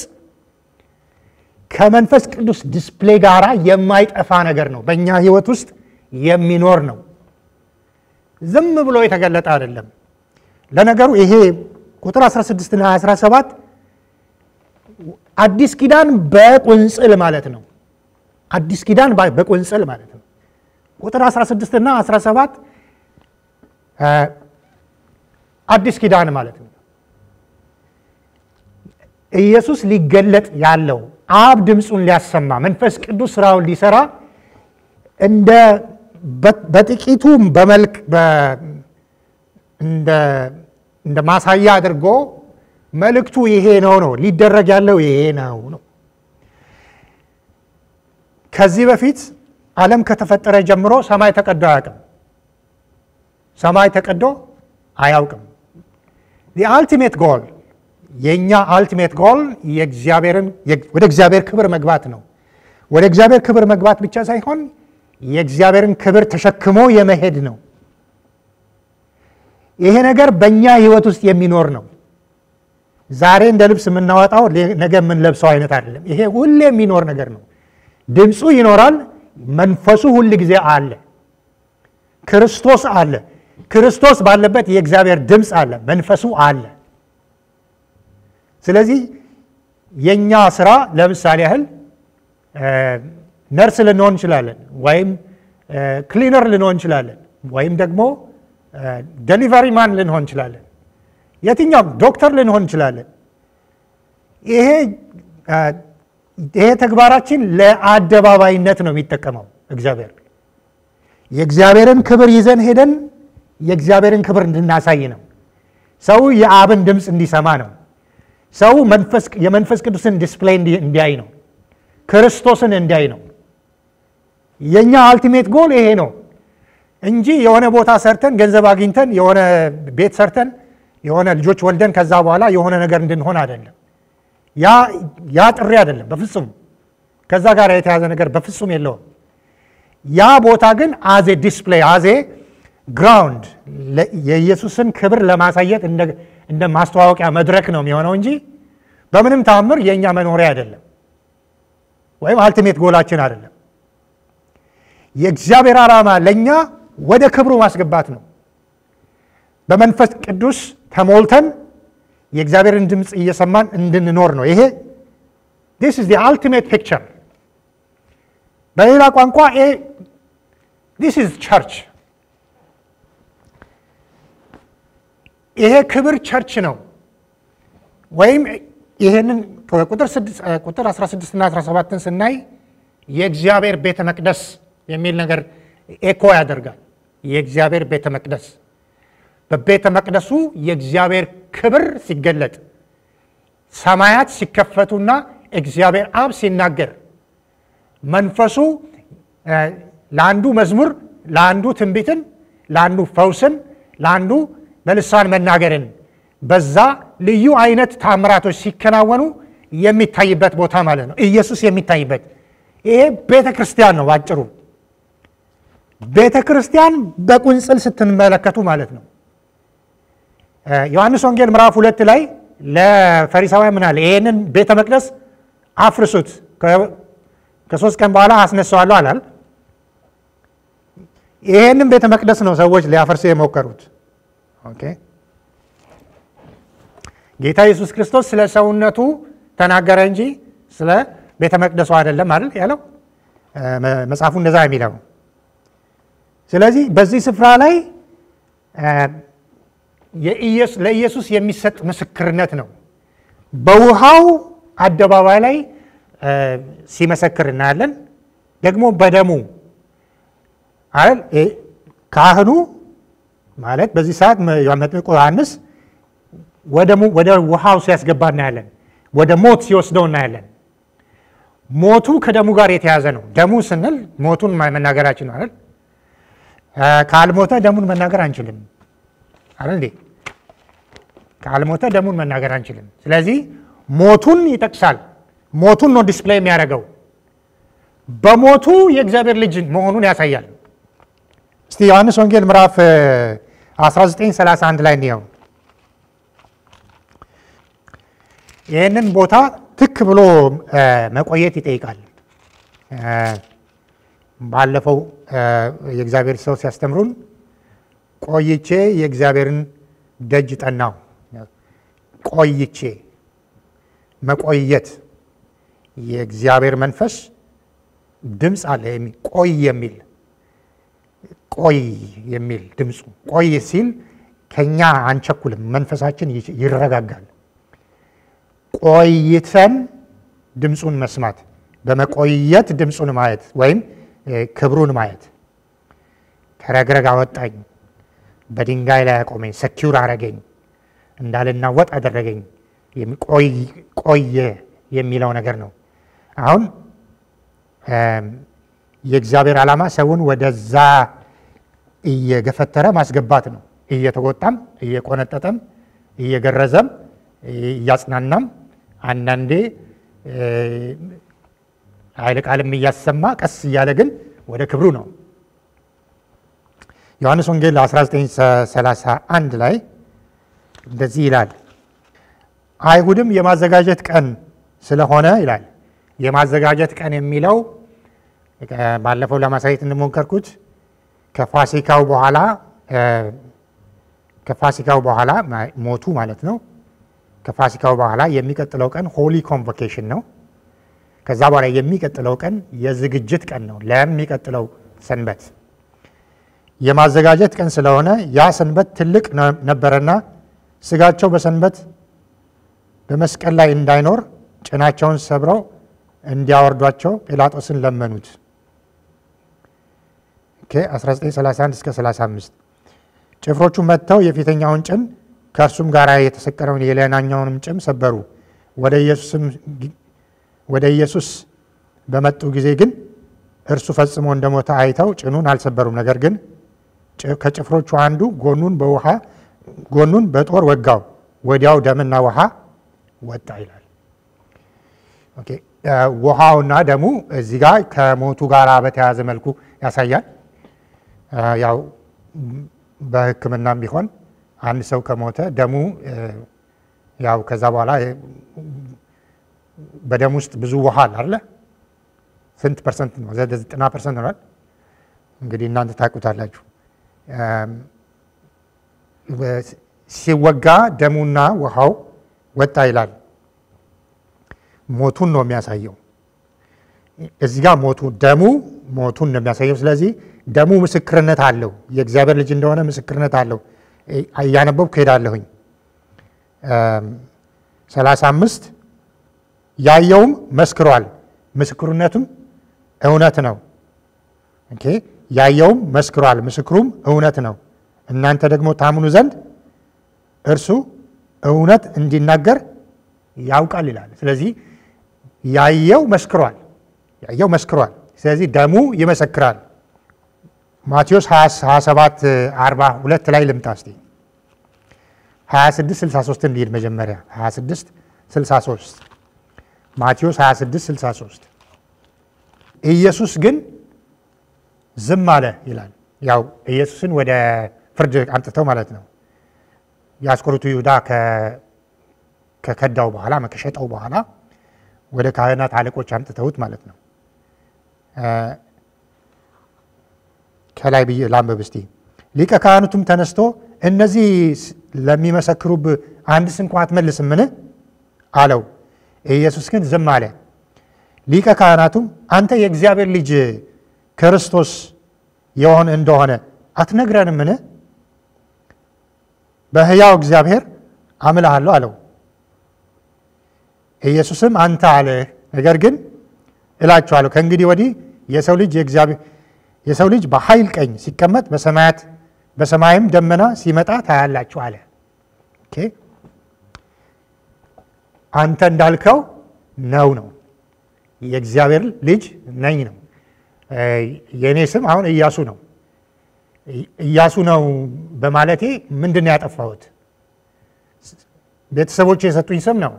ከመንፈስ ቅዱስ ዲስፕሌይ ጋር የማይጠፋ ነገር ነው። በእኛ ሕይወት ውስጥ የሚኖር ነው። ዝም ብሎ የተገለጠ አይደለም። ለነገሩ ይሄ ቁጥር 16 እና 17 አዲስ ኪዳን በቁንጽል ማለት ነው። አዲስ ኪዳን በቁንጽል ማለት ነው። ቁጥር 16 እና 17 አዲስ ኪዳን ማለት ነው። ኢየሱስ ሊገለጥ ያለው አብ ድምፁን ሊያሰማ መንፈስ ቅዱስ ስራውን ሊሰራ እንደ በጥቂቱ በመልክ እንደ ማሳያ አድርጎ መልእክቱ ይሄ ነው ነው ሊደረግ ያለው ይሄ ነው ነው። ከዚህ በፊት ዓለም ከተፈጠረ ጀምሮ ሰማይ ተቀዶ አያውቅም። ሰማይ ተቀዶ አያውቅም። አልቲሜት ጎል የእኛ አልቲሜት ጎል ወደ እግዚአብሔር ክብር መግባት ነው። ወደ እግዚአብሔር ክብር መግባት ብቻ ሳይሆን የእግዚአብሔርን ክብር ተሸክሞ የመሄድ ነው። ይሄ ነገር በእኛ ሕይወት ውስጥ የሚኖር ነው። ዛሬ እንደ ልብስ የምናወጣው ነገ የምንለብሰው አይነት አይደለም። ይሄ ሁሌ የሚኖር ነገር ነው። ድምፁ ይኖራል። መንፈሱ ሁል ጊዜ አለ። ክርስቶስ አለ። ክርስቶስ ባለበት የእግዚአብሔር ድምፅ አለ፣ መንፈሱ አለ። ስለዚህ የእኛ ስራ ለምሳሌ ያህል ነርስ ልንሆን እንችላለን፣ ወይም ክሊነር ልንሆን እንችላለን፣ ወይም ደግሞ ደሊቨሪ ማን ልንሆን እንችላለን፣ የትኛውም ዶክተር ልንሆን እንችላለን። ይሄ ይሄ ተግባራችን ለአደባባይነት ነው የሚጠቀመው እግዚአብሔር የእግዚአብሔርን ክብር ይዘን ሄደን የእግዚአብሔርን ክብር እንድናሳይ ነው። ሰው የአብን ድምፅ እንዲሰማ ነው። ሰው የመንፈስ ቅዱስን ዲስፕሌይ እንዲያይ ነው። ክርስቶስን እንዲያይ ነው። የእኛ አልቲሜት ጎል ይሄ ነው እንጂ የሆነ ቦታ ሰርተን ገንዘብ አግኝተን የሆነ ቤት ሰርተን የሆነ ልጆች ወልደን ከዛ በኋላ የሆነ ነገር እንድንሆን አይደለም። ያ ጥሪ አይደለም በፍጹም። ከዛ ጋር የተያዘ ነገር በፍጹም የለውም። ያ ቦታ ግን አዜ ዲስፕሌይ አዜ ግራውንድ የኢየሱስን ክብር ለማሳየት እንደ ማስተዋወቂያ መድረክ ነው የሚሆነው እንጂ በምንም ተአምር የእኛ መኖሪያ አይደለም፣ ወይም አልቲሜት ጎላችን አይደለም። የእግዚአብሔር ዓላማ ለእኛ ወደ ክብሩ ማስገባት ነው። በመንፈስ ቅዱስ ተሞልተን የእግዚአብሔርን ድምፅ እየሰማን እንድንኖር ነው። ይሄ ዲስ ኢዝ አልቲሜት ፒክቸር። በሌላ ቋንቋ ዲስ ኢዝ ቸርች። ይሄ ክብር ቸርች ነው። ወይም ይህንን ቁጥር 16 እና 17ን ስናይ የእግዚአብሔር ቤተ መቅደስ የሚል ነገር ኤኮ ያደርጋል። የእግዚአብሔር ቤተ መቅደስ በቤተ መቅደሱ የእግዚአብሔር ክብር ሲገለጥ ሰማያት ሲከፈቱና እግዚአብሔር አብ ሲናገር መንፈሱ ለአንዱ መዝሙር፣ ለአንዱ ትንቢትን፣ ለአንዱ ፈውስን፣ ለአንዱ በልሳን መናገርን በዛ ልዩ አይነት ታምራቶች ሲከናወኑ የሚታይበት ቦታ ማለት ነው። ኢየሱስ የሚታይበት ይሄ ቤተ ክርስቲያን ነው ባጭሩ። ቤተ ክርስቲያን በቁንጽል ስትመለከቱ ማለት ነው። ዮሐንስ ወንጌል ምዕራፍ ሁለት ላይ ለፈሪሳውያን ምን አለ? ይህንን ቤተ መቅደስ አፍርሱት ከሶስት ቀን በኋላ አስነሳዋለሁ አላል። ይህንን ቤተ መቅደስ ነው ሰዎች ሊያፈርሱ የሞከሩት። ኦኬ ጌታ ኢየሱስ ክርስቶስ ስለ ሰውነቱ ተናገረ እንጂ ስለ ቤተ መቅደሱ አይደለም አይደል ያለው መጽሐፉ እንደዛ የሚለው። ስለዚህ በዚህ ስፍራ ላይ ለኢየሱስ የሚሰጥ ምስክርነት ነው። በውሃው አደባባይ ላይ ሲመሰክር እናያለን። ደግሞ በደሙ ካህኑ ማለት በዚህ ሰዓት መጥምቁ ዮሐንስ ወደ ውሃው ሲያስገባ እናያለን። ወደ ሞት ሲወስደው እናያለን። ሞቱ ከደሙ ጋር የተያዘ ነው። ደሙ ስንል ሞቱን መናገራችን ነው አይደል? ካልሞተ ደሙን መናገር አንችልም አይደል እንዴ? ካልሞተ ደሙን መናገር አንችልም። ስለዚህ ሞቱን ይጠቅሳል። ሞቱን ነው ዲስፕሌይ የሚያደርገው። በሞቱ የእግዚአብሔር ልጅ መሆኑን ያሳያል። እስቲ ዮሐንስ ወንጌል ምዕራፍ 1931 ላይ እንየው። ይህንን ቦታ ትክ ብሎ መቆየት ይጠይቃል። ባለፈው የእግዚአብሔር ሰው ሲያስተምሩን ቆይቼ የእግዚአብሔርን ደጅ ጠናው። ቆይቼ መቆየት የእግዚአብሔር መንፈስ ድምፅ አለ። ቆይ የሚል ቆይ የሚል ድምፁ ቆይ ሲል ከኛ አንቸኩልም፣ መንፈሳችን ይረጋጋል። ቆይተን ድምፁን መስማት፣ በመቆየት ድምፁን ማየት ወይም ክብሩን ማየት። ከረግረግ አወጣኝ፣ በድንጋይ ላይ አቆመኝ፣ ሰኪውር አረገኝ፣ እንዳልናወጥ አደረገኝ። ቆየ የሚለው ነገር ነው። አሁን የእግዚአብሔር ዓላማ ሰውን ወደዛ እየገፈተረ ማስገባት ነው። እየተቆጣም፣ እየቆነጠጠም፣ እየገረዘም፣ እያጽናናም አንዳንዴ ኃይለ ቃልም እያሰማ ቀስ እያለ ግን ወደ ክብሩ ነው። ዮሐንስ ወንጌል 1931 ላይ እንደዚህ ይላል። አይሁድም የማዘጋጀት ቀን ስለሆነ ይላል። የማዘጋጀት ቀን የሚለው ባለፈው ለማሳየት እንደሞከርኩት ከፋሲካው በኋላ ከፋሲካው በኋላ ሞቱ ማለት ነው። ከፋሲካው በኋላ የሚቀጥለው ቀን ሆሊ ኮንቮኬሽን ነው። ከዛ በኋላ የሚቀጥለው ቀን የዝግጅት ቀን ነው ለሚቀጥለው ሰንበት። የማዘጋጀት ቀን ስለሆነ ያ ሰንበት ትልቅ ነበረና ስጋቸው በሰንበት በመስቀል ላይ እንዳይኖር ጭናቸውን ሰብረው እንዲያወርዷቸው ጲላጦስን ለመኑት። 1931 እስከ 35 ጭፍሮቹ መጥተው የፊተኛውን ጭን ከእርሱም ጋር የተሰቀለውን የሌላኛውንም ጭም ሰበሩ። ወደ ኢየሱስ በመጡ ጊዜ ግን እርሱ ፈጽሞ እንደሞተ አይተው ጭኑን አልሰበሩም። ነገር ግን ከጭፍሮቹ አንዱ ጎኑን በውሃ ጎኑን በጦር ወጋው፣ ወዲያው ደምና ውሃ ወጣ ይላል። ውሃውና ደሙ እዚህ ጋር ከሞቱ ጋር በተያያዘ መልኩ ያሳያል። ያው በሕክምናም ቢሆን አንድ ሰው ከሞተ ደሙ ያው ከዛ በኋላ በደም ውስጥ ብዙ ውሃ አለ አይደለ? ስንት ፐርሰንት ነው? ዘጠና ፐርሰንት ነው። እንግዲህ እናንተ ታውቁታላችሁ። ሲወጋ ደሙና ውሃው ወጣ ይላል። ሞቱን ነው የሚያሳየው። እዚህ ጋር ሞቱ ደሙ ሞቱን ነው የሚያሳየው። ስለዚህ ደሙ ምስክርነት አለው፣ የእግዚአብሔር ልጅ እንደሆነ ምስክርነት አለው። እያነበብኩ ሄዳለሁኝ። ሰላሳ አምስት ያየውም መስክሯል፣ ምስክርነቱም እውነት ነው። ኦኬ ያየውም መስክሯል፣ ምስክሩም እውነት ነው። እናንተ ደግሞ ታምኑ ዘንድ እርሱ እውነት እንዲናገር ያውቃል ይላል። ስለዚህ ያየው መስክሯል፣ ያየው መስክሯል። ስለዚህ ደሙ ይመሰክራል። ማቴዎስ 27 42 ላይ ልምጣ እስቲ 26 63 እንዲል መጀመሪያ 26 63 ማቴዎስ 26 63 ኢየሱስ ግን ዝም አለ ይላል። ያው ኢየሱስን ወደ ፍርድ አምጥተው ማለት ነው። የአስቆሮቱ ይሁዳ ከከዳው በኋላ ከሸጠው በኋላ ወደ ካህናት አለቆች አምጥተውት ማለት ነው። ከላይ ብዬ ላንብብ እስቲ። ሊቀ ካህናቱም ተነስቶ እነዚህ ለሚመሰክሩብ አንድስ እንኳ አትመልስምን አለው። ኢየሱስ ግን ዝም አለ። ሊቀ ካህናቱም አንተ የእግዚአብሔር ልጅ ክርስቶስ የሆን እንደሆነ አትነግረንምን? በሕያው እግዚአብሔር አምልሃለሁ አለው። ኢየሱስም አንተ አለህ፣ ነገር ግን እላችኋለሁ ከእንግዲህ ወዲህ የሰው ልጅ የእግዚአብሔር የሰው ልጅ በኃይል ቀኝ ሲቀመጥ በሰማያት በሰማይም ደመና ሲመጣ ታያላችሁ አለ። ኦኬ አንተ እንዳልከው ነው ነው የእግዚአብሔር ልጅ ነኝ ነው። የእኔ ስም አሁን ኢያሱ ነው። ኢያሱ ነው በማለቴ ምንድን ነው ያጠፋሁት? ቤተሰቦች የሰጡኝ ስም ነው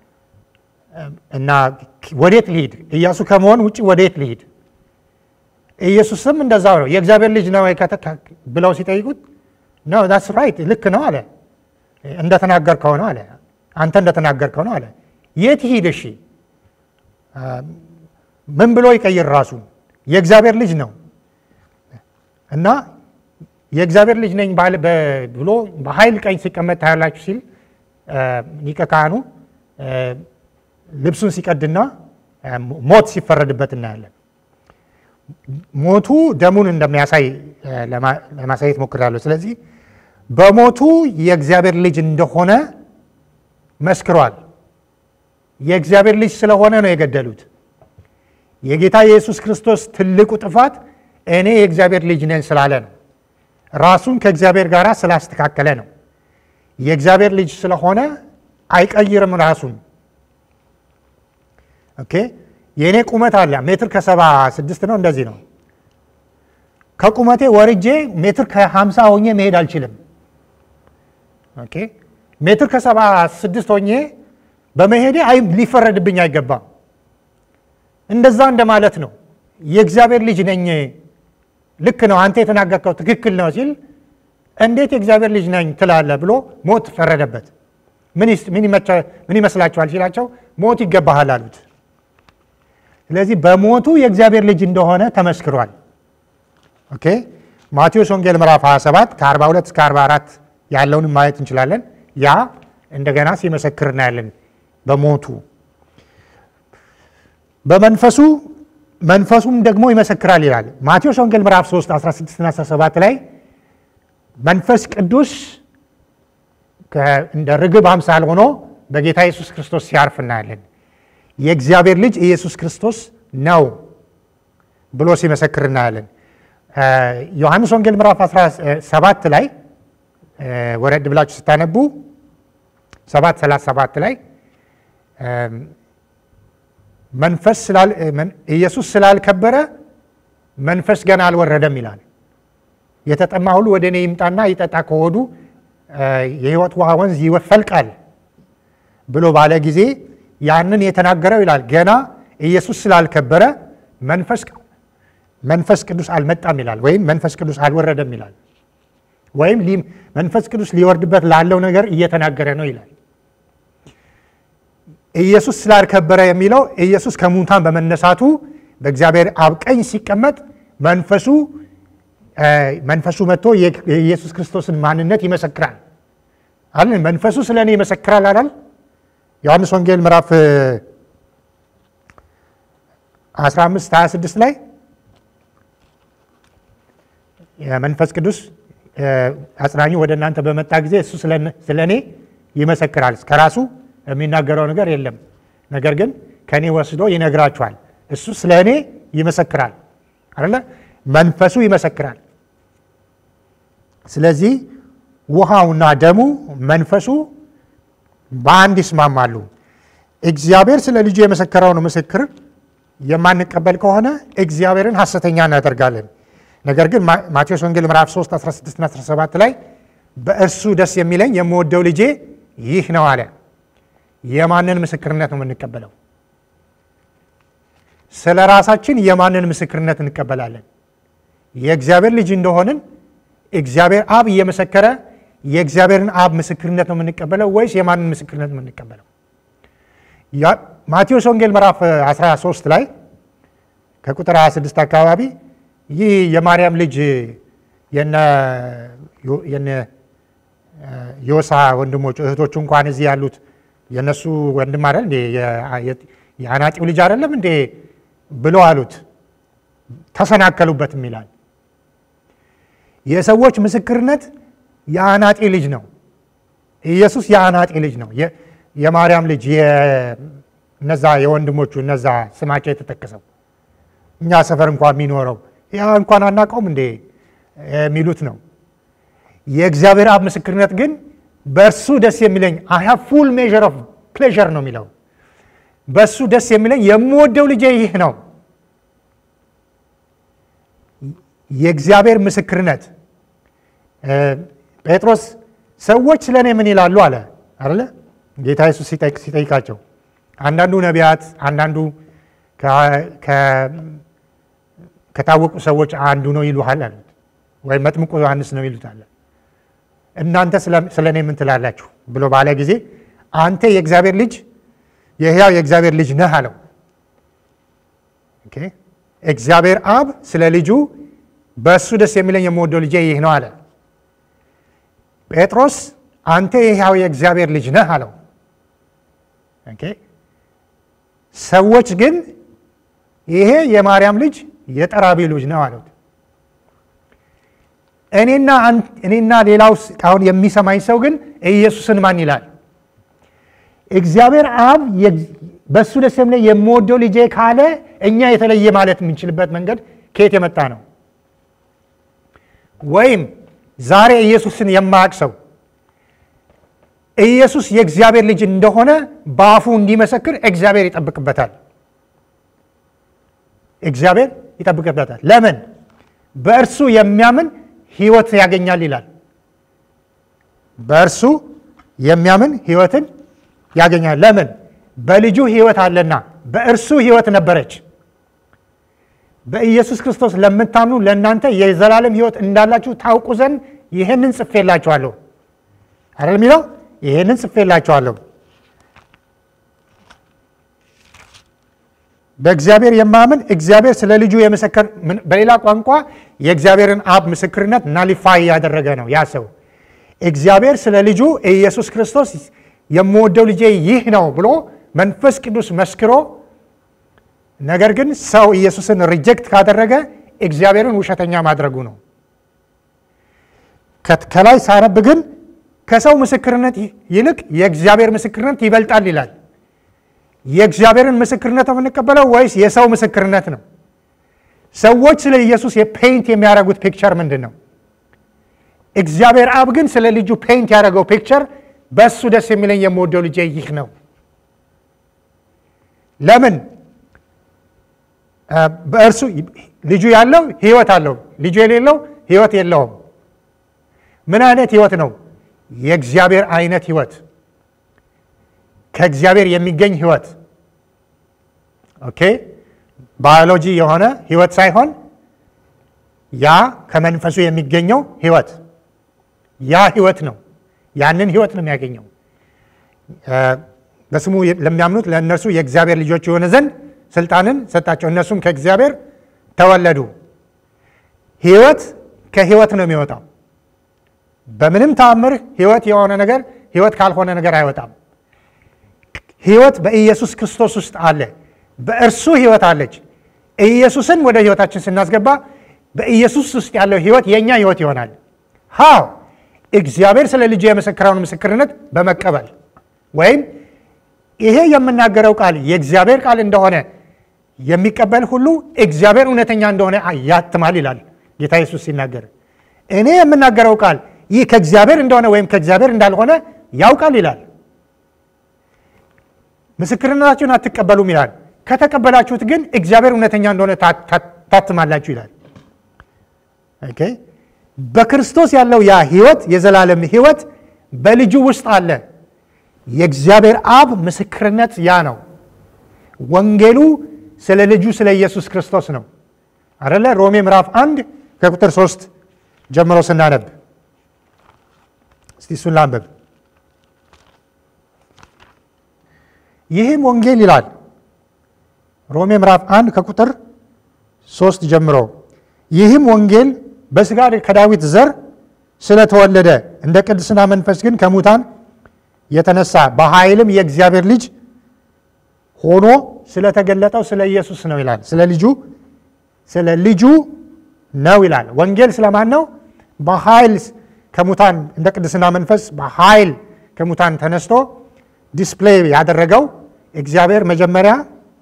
እና ወዴት ልሂድ? ኢያሱ ከመሆን ውጭ ወዴት ልሂድ? ኢየሱስም እንደዛው ነው። የእግዚአብሔር ልጅ ነው ብለው ሲጠይቁት ነው ዳስ ራይት ልክ ነው አለ። እንደተናገርከው ነው አለ። አንተ እንደተናገርከው ነው አለ። የት ሂድ? እሺ ምን ብሎ ይቀይር ራሱን? የእግዚአብሔር ልጅ ነው እና የእግዚአብሔር ልጅ ነኝ ብሎ በኃይል ቀኝ ሲቀመጥ ታያላችሁ ሲል ሊቀ ካህኑ ልብሱን ሲቀድና ሞት ሲፈረድበት እናያለን። ሞቱ ደሙን እንደሚያሳይ ለማሳየት ሞክራለሁ። ስለዚህ በሞቱ የእግዚአብሔር ልጅ እንደሆነ መስክሯል። የእግዚአብሔር ልጅ ስለሆነ ነው የገደሉት። የጌታ የኢየሱስ ክርስቶስ ትልቁ ጥፋት እኔ የእግዚአብሔር ልጅ ነኝ ስላለ ነው። ራሱን ከእግዚአብሔር ጋር ስላስተካከለ ነው። የእግዚአብሔር ልጅ ስለሆነ አይቀይርም ራሱን። ኦኬ የእኔ ቁመት አለ ሜትር ከሰባ ስድስት ነው እንደዚህ ነው። ከቁመቴ ወርጄ ሜትር ከሀምሳ ሆኜ መሄድ አልችልም። ኦኬ ሜትር ከሰባ ስድስት ሆኜ በመሄዴ አይ ሊፈረድብኝ አይገባም። እንደዛ እንደማለት ነው። የእግዚአብሔር ልጅ ነኝ ልክ ነው አንተ የተናገርከው ትክክል ነው ሲል እንዴት የእግዚአብሔር ልጅ ነኝ ትላለህ ብሎ ሞት ፈረደበት። ምን ይመስላችኋል ሲላቸው ሞት ይገባሃል አሉት። ስለዚህ በሞቱ የእግዚአብሔር ልጅ እንደሆነ ተመስክሯል። ኦኬ ማቴዎስ ወንጌል ምዕራፍ 27 ከ42 እስከ 44 ያለውንም ማየት እንችላለን። ያ እንደገና ሲመሰክር እናያለን። በሞቱ በመንፈሱ መንፈሱም ደግሞ ይመሰክራል ይላል። ማቴዎስ ወንጌል ምዕራፍ 3 16 እና 17 ላይ መንፈስ ቅዱስ እንደ ርግብ አምሳል ሆኖ በጌታ ኢየሱስ ክርስቶስ ሲያርፍ እናያለን። የእግዚአብሔር ልጅ ኢየሱስ ክርስቶስ ነው ብሎ ሲመሰክር እናያለን። ዮሐንስ ወንጌል ምዕራፍ 17 ላይ ወረድ ብላችሁ ስታነቡ 7 37 ላይ መንፈስ ኢየሱስ ስላልከበረ መንፈስ ገና አልወረደም ይላል። የተጠማ ሁሉ ወደ እኔ ይምጣና ይጠጣ ከሆዱ የሕይወት ውሃ ወንዝ ይፈልቃል ብሎ ባለ ጊዜ ያንን የተናገረው ይላል ገና ኢየሱስ ስላልከበረ መንፈስ መንፈስ ቅዱስ አልመጣም ይላል፣ ወይም መንፈስ ቅዱስ አልወረደም ይላል፣ ወይም መንፈስ ቅዱስ ሊወርድበት ላለው ነገር እየተናገረ ነው ይላል። ኢየሱስ ስላልከበረ የሚለው ኢየሱስ ከሙታን በመነሳቱ በእግዚአብሔር አብ ቀኝ ሲቀመጥ መንፈሱ መንፈሱ መጥቶ የኢየሱስ ክርስቶስን ማንነት ይመሰክራል አለ። መንፈሱ ስለ እኔ ይመሰክራል አላል። ዮሐንስ ወንጌል ምዕራፍ 15 26 ላይ መንፈስ ቅዱስ አጽናኙ ወደ እናንተ በመጣ ጊዜ እሱ ስለ እኔ ይመሰክራል። ከራሱ የሚናገረው ነገር የለም፣ ነገር ግን ከእኔ ወስዶ ይነግራችኋል። እሱ ስለ እኔ ይመሰክራል አለ። መንፈሱ ይመሰክራል። ስለዚህ ውሃውና ደሙ መንፈሱ በአንድ ይስማማሉ። እግዚአብሔር ስለ ልጁ የመሰከረውን ምስክር የማንቀበል ከሆነ እግዚአብሔርን ሐሰተኛ እናደርጋለን። ነገር ግን ማቴዎስ ወንጌል ምዕራፍ 3 16 እና 17 ላይ በእርሱ ደስ የሚለኝ የምወደው ልጄ ይህ ነው አለ። የማንን ምስክርነት ነው የምንቀበለው? ስለ ራሳችን የማንን ምስክርነት እንቀበላለን? የእግዚአብሔር ልጅ እንደሆንን እግዚአብሔር አብ እየመሰከረ የእግዚአብሔርን አብ ምስክርነት ነው የምንቀበለው ወይስ የማንን ምስክርነት ነው የምንቀበለው? ማቴዎስ ወንጌል ምዕራፍ 13 ላይ ከቁጥር 26 አካባቢ ይህ የማርያም ልጅ የነ ዮሳ ወንድሞች እህቶቹ እንኳን እዚህ ያሉት የነሱ ወንድም አይደል እንዴ የአናጢው ልጅ አይደለም እንዴ ብለው አሉት። ተሰናከሉበትም ይላል። የሰዎች ምስክርነት የአናጢ ልጅ ነው። ኢየሱስ የአናጢ ልጅ ነው። የማርያም ልጅ እነዛ የወንድሞቹ እነዛ ስማቸው የተጠቀሰው እኛ ሰፈር እንኳን የሚኖረው ያ እንኳን አናውቀውም እንዴ የሚሉት ነው። የእግዚአብሔር አብ ምስክርነት ግን በእርሱ ደስ የሚለኝ አይ ሃቭ ፉል ሜዥር ኦፍ ፕሌዥር ነው የሚለው። በእሱ ደስ የሚለኝ የምወደው ልጄ ይህ ነው። የእግዚአብሔር ምስክርነት ጴጥሮስ ሰዎች ስለ እኔ ምን ይላሉ አለ አለ ጌታ ኢየሱስ ሲጠይቃቸው አንዳንዱ ነቢያት፣ አንዳንዱ ከታወቁ ሰዎች አንዱ ነው ይሉሃል አሉት። ወይም መጥምቁ ዮሐንስ ነው ይሉታል። እናንተ ስለ እኔ ምን ትላላችሁ ብሎ ባለ ጊዜ አንተ የእግዚአብሔር ልጅ የሕያው የእግዚአብሔር ልጅ ነህ አለው። እግዚአብሔር አብ ስለ ልጁ በእሱ ደስ የሚለኝ የምወደው ልጄ ይህ ነው አለ። ጴጥሮስ አንተ የሕያው የእግዚአብሔር ልጅ ነህ አለው። ሰዎች ግን ይሄ የማርያም ልጅ የጠራቢ ልጅ ነው አሉት። እኔና ሌላው አሁን የሚሰማኝ ሰው ግን ኢየሱስን ማን ይላል? እግዚአብሔር አብ በእሱ ደስ የሚለኝ የምወደው ልጄ ካለ እኛ የተለየ ማለት የምንችልበት መንገድ ከየት የመጣ ነው? ወይም ዛሬ ኢየሱስን የማያውቅ ሰው ኢየሱስ የእግዚአብሔር ልጅ እንደሆነ በአፉ እንዲመሰክር እግዚአብሔር ይጠብቅበታል። እግዚአብሔር ይጠብቅበታል። ለምን? በእርሱ የሚያምን ሕይወት ያገኛል ይላል። በእርሱ የሚያምን ሕይወትን ያገኛል። ለምን? በልጁ ሕይወት አለና። በእርሱ ሕይወት ነበረች። በኢየሱስ ክርስቶስ ለምታምኑ ለእናንተ የዘላለም ሕይወት እንዳላችሁ ታውቁ ዘንድ ይህንን ጽፌላችኋለሁ አይደል የሚለው ይህንን ጽፌላችኋለሁ። በእግዚአብሔር የማምን እግዚአብሔር ስለ ልጁ የመሰከር በሌላ ቋንቋ የእግዚአብሔርን አብ ምስክርነት ናሊፋይ ያደረገ ነው። ያ ሰው እግዚአብሔር ስለ ልጁ ኢየሱስ ክርስቶስ የምወደው ልጄ ይህ ነው ብሎ መንፈስ ቅዱስ መስክሮ፣ ነገር ግን ሰው ኢየሱስን ሪጀክት ካደረገ እግዚአብሔርን ውሸተኛ ማድረጉ ነው። ከላይ ሳነብ ግን ከሰው ምስክርነት ይልቅ የእግዚአብሔር ምስክርነት ይበልጣል ይላል። የእግዚአብሔርን ምስክርነት ነው የምንቀበለው ወይስ የሰው ምስክርነት ነው? ሰዎች ስለ ኢየሱስ የፔይንት የሚያደርጉት ፒክቸር ምንድን ነው? እግዚአብሔር አብ ግን ስለ ልጁ ፔይንት ያደረገው ፒክቸር በእሱ ደስ የሚለኝ የምወደው ልጄ ይህ ነው። ለምን? በእርሱ ልጁ ያለው ህይወት አለው፣ ልጁ የሌለው ህይወት የለውም። ምን አይነት ህይወት ነው? የእግዚአብሔር አይነት ህይወት ከእግዚአብሔር የሚገኝ ህይወት ኦኬ። ባዮሎጂ የሆነ ህይወት ሳይሆን ያ ከመንፈሱ የሚገኘው ህይወት ያ ህይወት ነው። ያንን ህይወት ነው የሚያገኘው። በስሙ ለሚያምኑት ለእነርሱ የእግዚአብሔር ልጆች የሆነ ዘንድ ስልጣንን ሰጣቸው። እነሱም ከእግዚአብሔር ተወለዱ። ህይወት ከህይወት ነው የሚወጣው። በምንም ተአምር ህይወት የሆነ ነገር ህይወት ካልሆነ ነገር አይወጣም። ህይወት በኢየሱስ ክርስቶስ ውስጥ አለ። በእርሱ ህይወት አለች። ኢየሱስን ወደ ህይወታችን ስናስገባ በኢየሱስ ውስጥ ያለው ህይወት የእኛ ህይወት ይሆናል። ሃው እግዚአብሔር ስለ ልጁ የመሰከረውን ምስክርነት በመቀበል ወይም ይሄ የምናገረው ቃል የእግዚአብሔር ቃል እንደሆነ የሚቀበል ሁሉ እግዚአብሔር እውነተኛ እንደሆነ ያትማል ይላል ጌታ ኢየሱስ ሲናገር። እኔ የምናገረው ቃል ይህ ከእግዚአብሔር እንደሆነ ወይም ከእግዚአብሔር እንዳልሆነ ያውቃል ይላል። ምስክርነታችሁን አትቀበሉም ይላል። ከተቀበላችሁት ግን እግዚአብሔር እውነተኛ እንደሆነ ታትማላችሁ ይላል። ኦኬ በክርስቶስ ያለው ያ ህይወት የዘላለም ህይወት በልጁ ውስጥ አለ። የእግዚአብሔር አብ ምስክርነት ያ ነው። ወንጌሉ ስለ ልጁ ስለ ኢየሱስ ክርስቶስ ነው አደለ? ሮሜ ምዕራፍ አንድ ከቁጥር ሶስት ጀምሮ ስናነብ እስቲ እሱን ላንብብ። ይህም ወንጌል ይላል ሮሜ ምዕራፍ አንድ ከቁጥር ሶስት ጀምሮ ይህም ወንጌል በስጋ ከዳዊት ዘር ስለተወለደ እንደ ቅድስና መንፈስ ግን ከሙታን የተነሳ በኃይልም የእግዚአብሔር ልጅ ሆኖ ስለተገለጠው ስለ ኢየሱስ ነው ይላል። ስለ ልጁ ስለ ልጁ ነው ይላል። ወንጌል ስለማን ነው? በኃይል ከሙታን እንደ ቅድስና መንፈስ በኃይል ከሙታን ተነስቶ ዲስፕሌይ ያደረገው እግዚአብሔር መጀመሪያ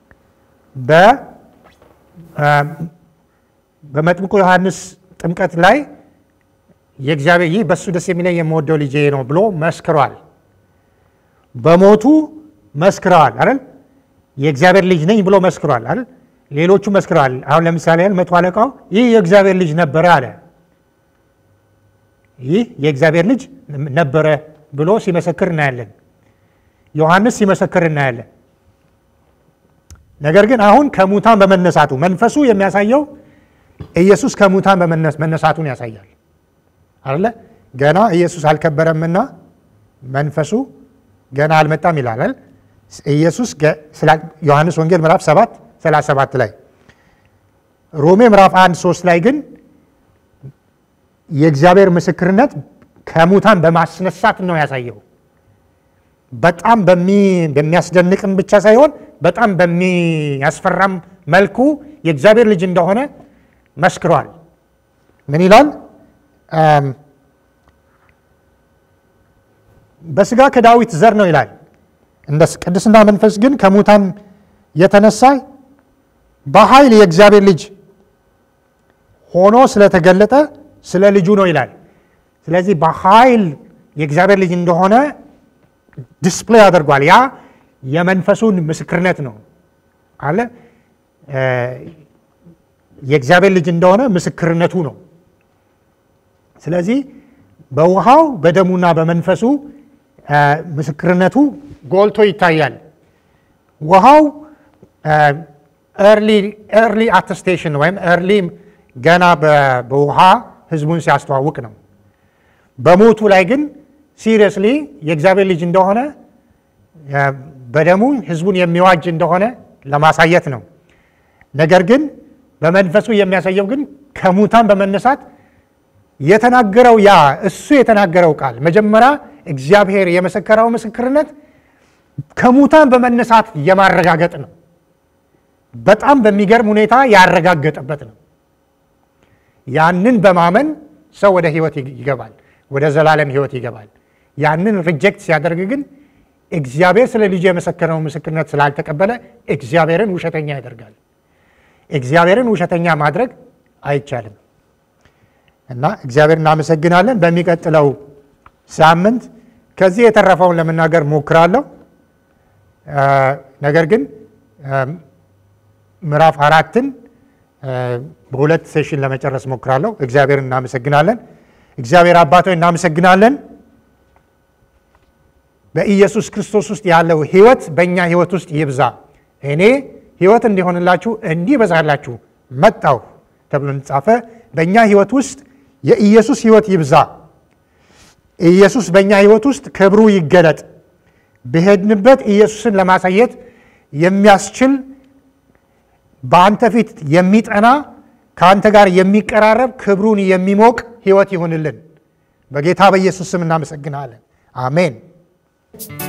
በመጥምቁ ዮሐንስ ጥምቀት ላይ የእግዚአብሔር ይህ በእሱ ደስ የሚለኝ የምወደው ልጄ ነው ብሎ መስክሯል። በሞቱ መስክረዋል አይደል? የእግዚአብሔር ልጅ ነኝ ብሎ መስክሯል አይደል? ሌሎቹ መስክረዋል። አሁን ለምሳሌ ያህል መቶ አለቃው ይህ የእግዚአብሔር ልጅ ነበረ አለ። ይህ የእግዚአብሔር ልጅ ነበረ ብሎ ሲመሰክር እናያለን። ዮሐንስ ሲመሰክር እናያለን። ነገር ግን አሁን ከሙታን በመነሳቱ መንፈሱ የሚያሳየው ኢየሱስ ከሙታን መነሳቱን ያሳያል አለ። ገና ኢየሱስ አልከበረምና መንፈሱ ገና አልመጣም ይላል። ኢየሱስ ዮሐንስ ወንጌል ምዕራፍ 7 37 ላይ ሮሜ ምዕራፍ 1 3 ላይ ግን የእግዚአብሔር ምስክርነት ከሙታን በማስነሳት ነው ያሳየው። በጣም በሚያስደንቅም ብቻ ሳይሆን በጣም በሚያስፈራም መልኩ የእግዚአብሔር ልጅ እንደሆነ መስክሯል። ምን ይላል? በስጋ ከዳዊት ዘር ነው ይላል። እንደ ቅድስና መንፈስ ግን ከሙታን የተነሳ በኃይል የእግዚአብሔር ልጅ ሆኖ ስለተገለጠ ስለ ልጁ ነው ይላል። ስለዚህ በኃይል የእግዚአብሔር ልጅ እንደሆነ ዲስፕሌይ አድርጓል። ያ የመንፈሱን ምስክርነት ነው አለ። የእግዚአብሔር ልጅ እንደሆነ ምስክርነቱ ነው። ስለዚህ በውሃው በደሙና በመንፈሱ ምስክርነቱ ጎልቶ ይታያል። ውሃው ኤርሊ አተስቴሽን ወይም ኤርሊ ገና በውሃ ህዝቡን ሲያስተዋውቅ ነው። በሞቱ ላይ ግን ሲሪየስሊ የእግዚአብሔር ልጅ እንደሆነ በደሙ ህዝቡን የሚዋጅ እንደሆነ ለማሳየት ነው። ነገር ግን በመንፈሱ የሚያሳየው ግን ከሙታን በመነሳት የተናገረው ያ እሱ የተናገረው ቃል መጀመሪያ እግዚአብሔር የመሰከረው ምስክርነት ከሙታን በመነሳት የማረጋገጥ ነው። በጣም በሚገርም ሁኔታ ያረጋገጠበት ነው። ያንን በማመን ሰው ወደ ህይወት ይገባል፣ ወደ ዘላለም ህይወት ይገባል። ያንን ሪጀክት ሲያደርግ ግን እግዚአብሔር ስለ ልጁ የመሰከረው ምስክርነት ስላልተቀበለ እግዚአብሔርን ውሸተኛ ያደርጋል። እግዚአብሔርን ውሸተኛ ማድረግ አይቻልም እና እግዚአብሔር እናመሰግናለን። በሚቀጥለው ሳምንት ከዚህ የተረፈውን ለመናገር ሞክራለሁ። ነገር ግን ምዕራፍ አራትን በሁለት ሴሽን ለመጨረስ ሞክራለሁ። እግዚአብሔር እናመሰግናለን። እግዚአብሔር አባቶ እናመሰግናለን። በኢየሱስ ክርስቶስ ውስጥ ያለው ህይወት በእኛ ህይወት ውስጥ ይብዛ። እኔ ህይወት እንዲሆንላችሁ እንዲበዛላችሁ መጣሁ ተብሎ እንጻፈ። በእኛ ህይወት ውስጥ የኢየሱስ ህይወት ይብዛ። ኢየሱስ በእኛ ህይወት ውስጥ ክብሩ ይገለጥ። በሄድንበት ኢየሱስን ለማሳየት የሚያስችል በአንተ ፊት የሚጠና ከአንተ ጋር የሚቀራረብ ክብሩን የሚሞቅ ህይወት ይሁንልን። በጌታ በኢየሱስ ስም እናመሰግናለን። አሜን።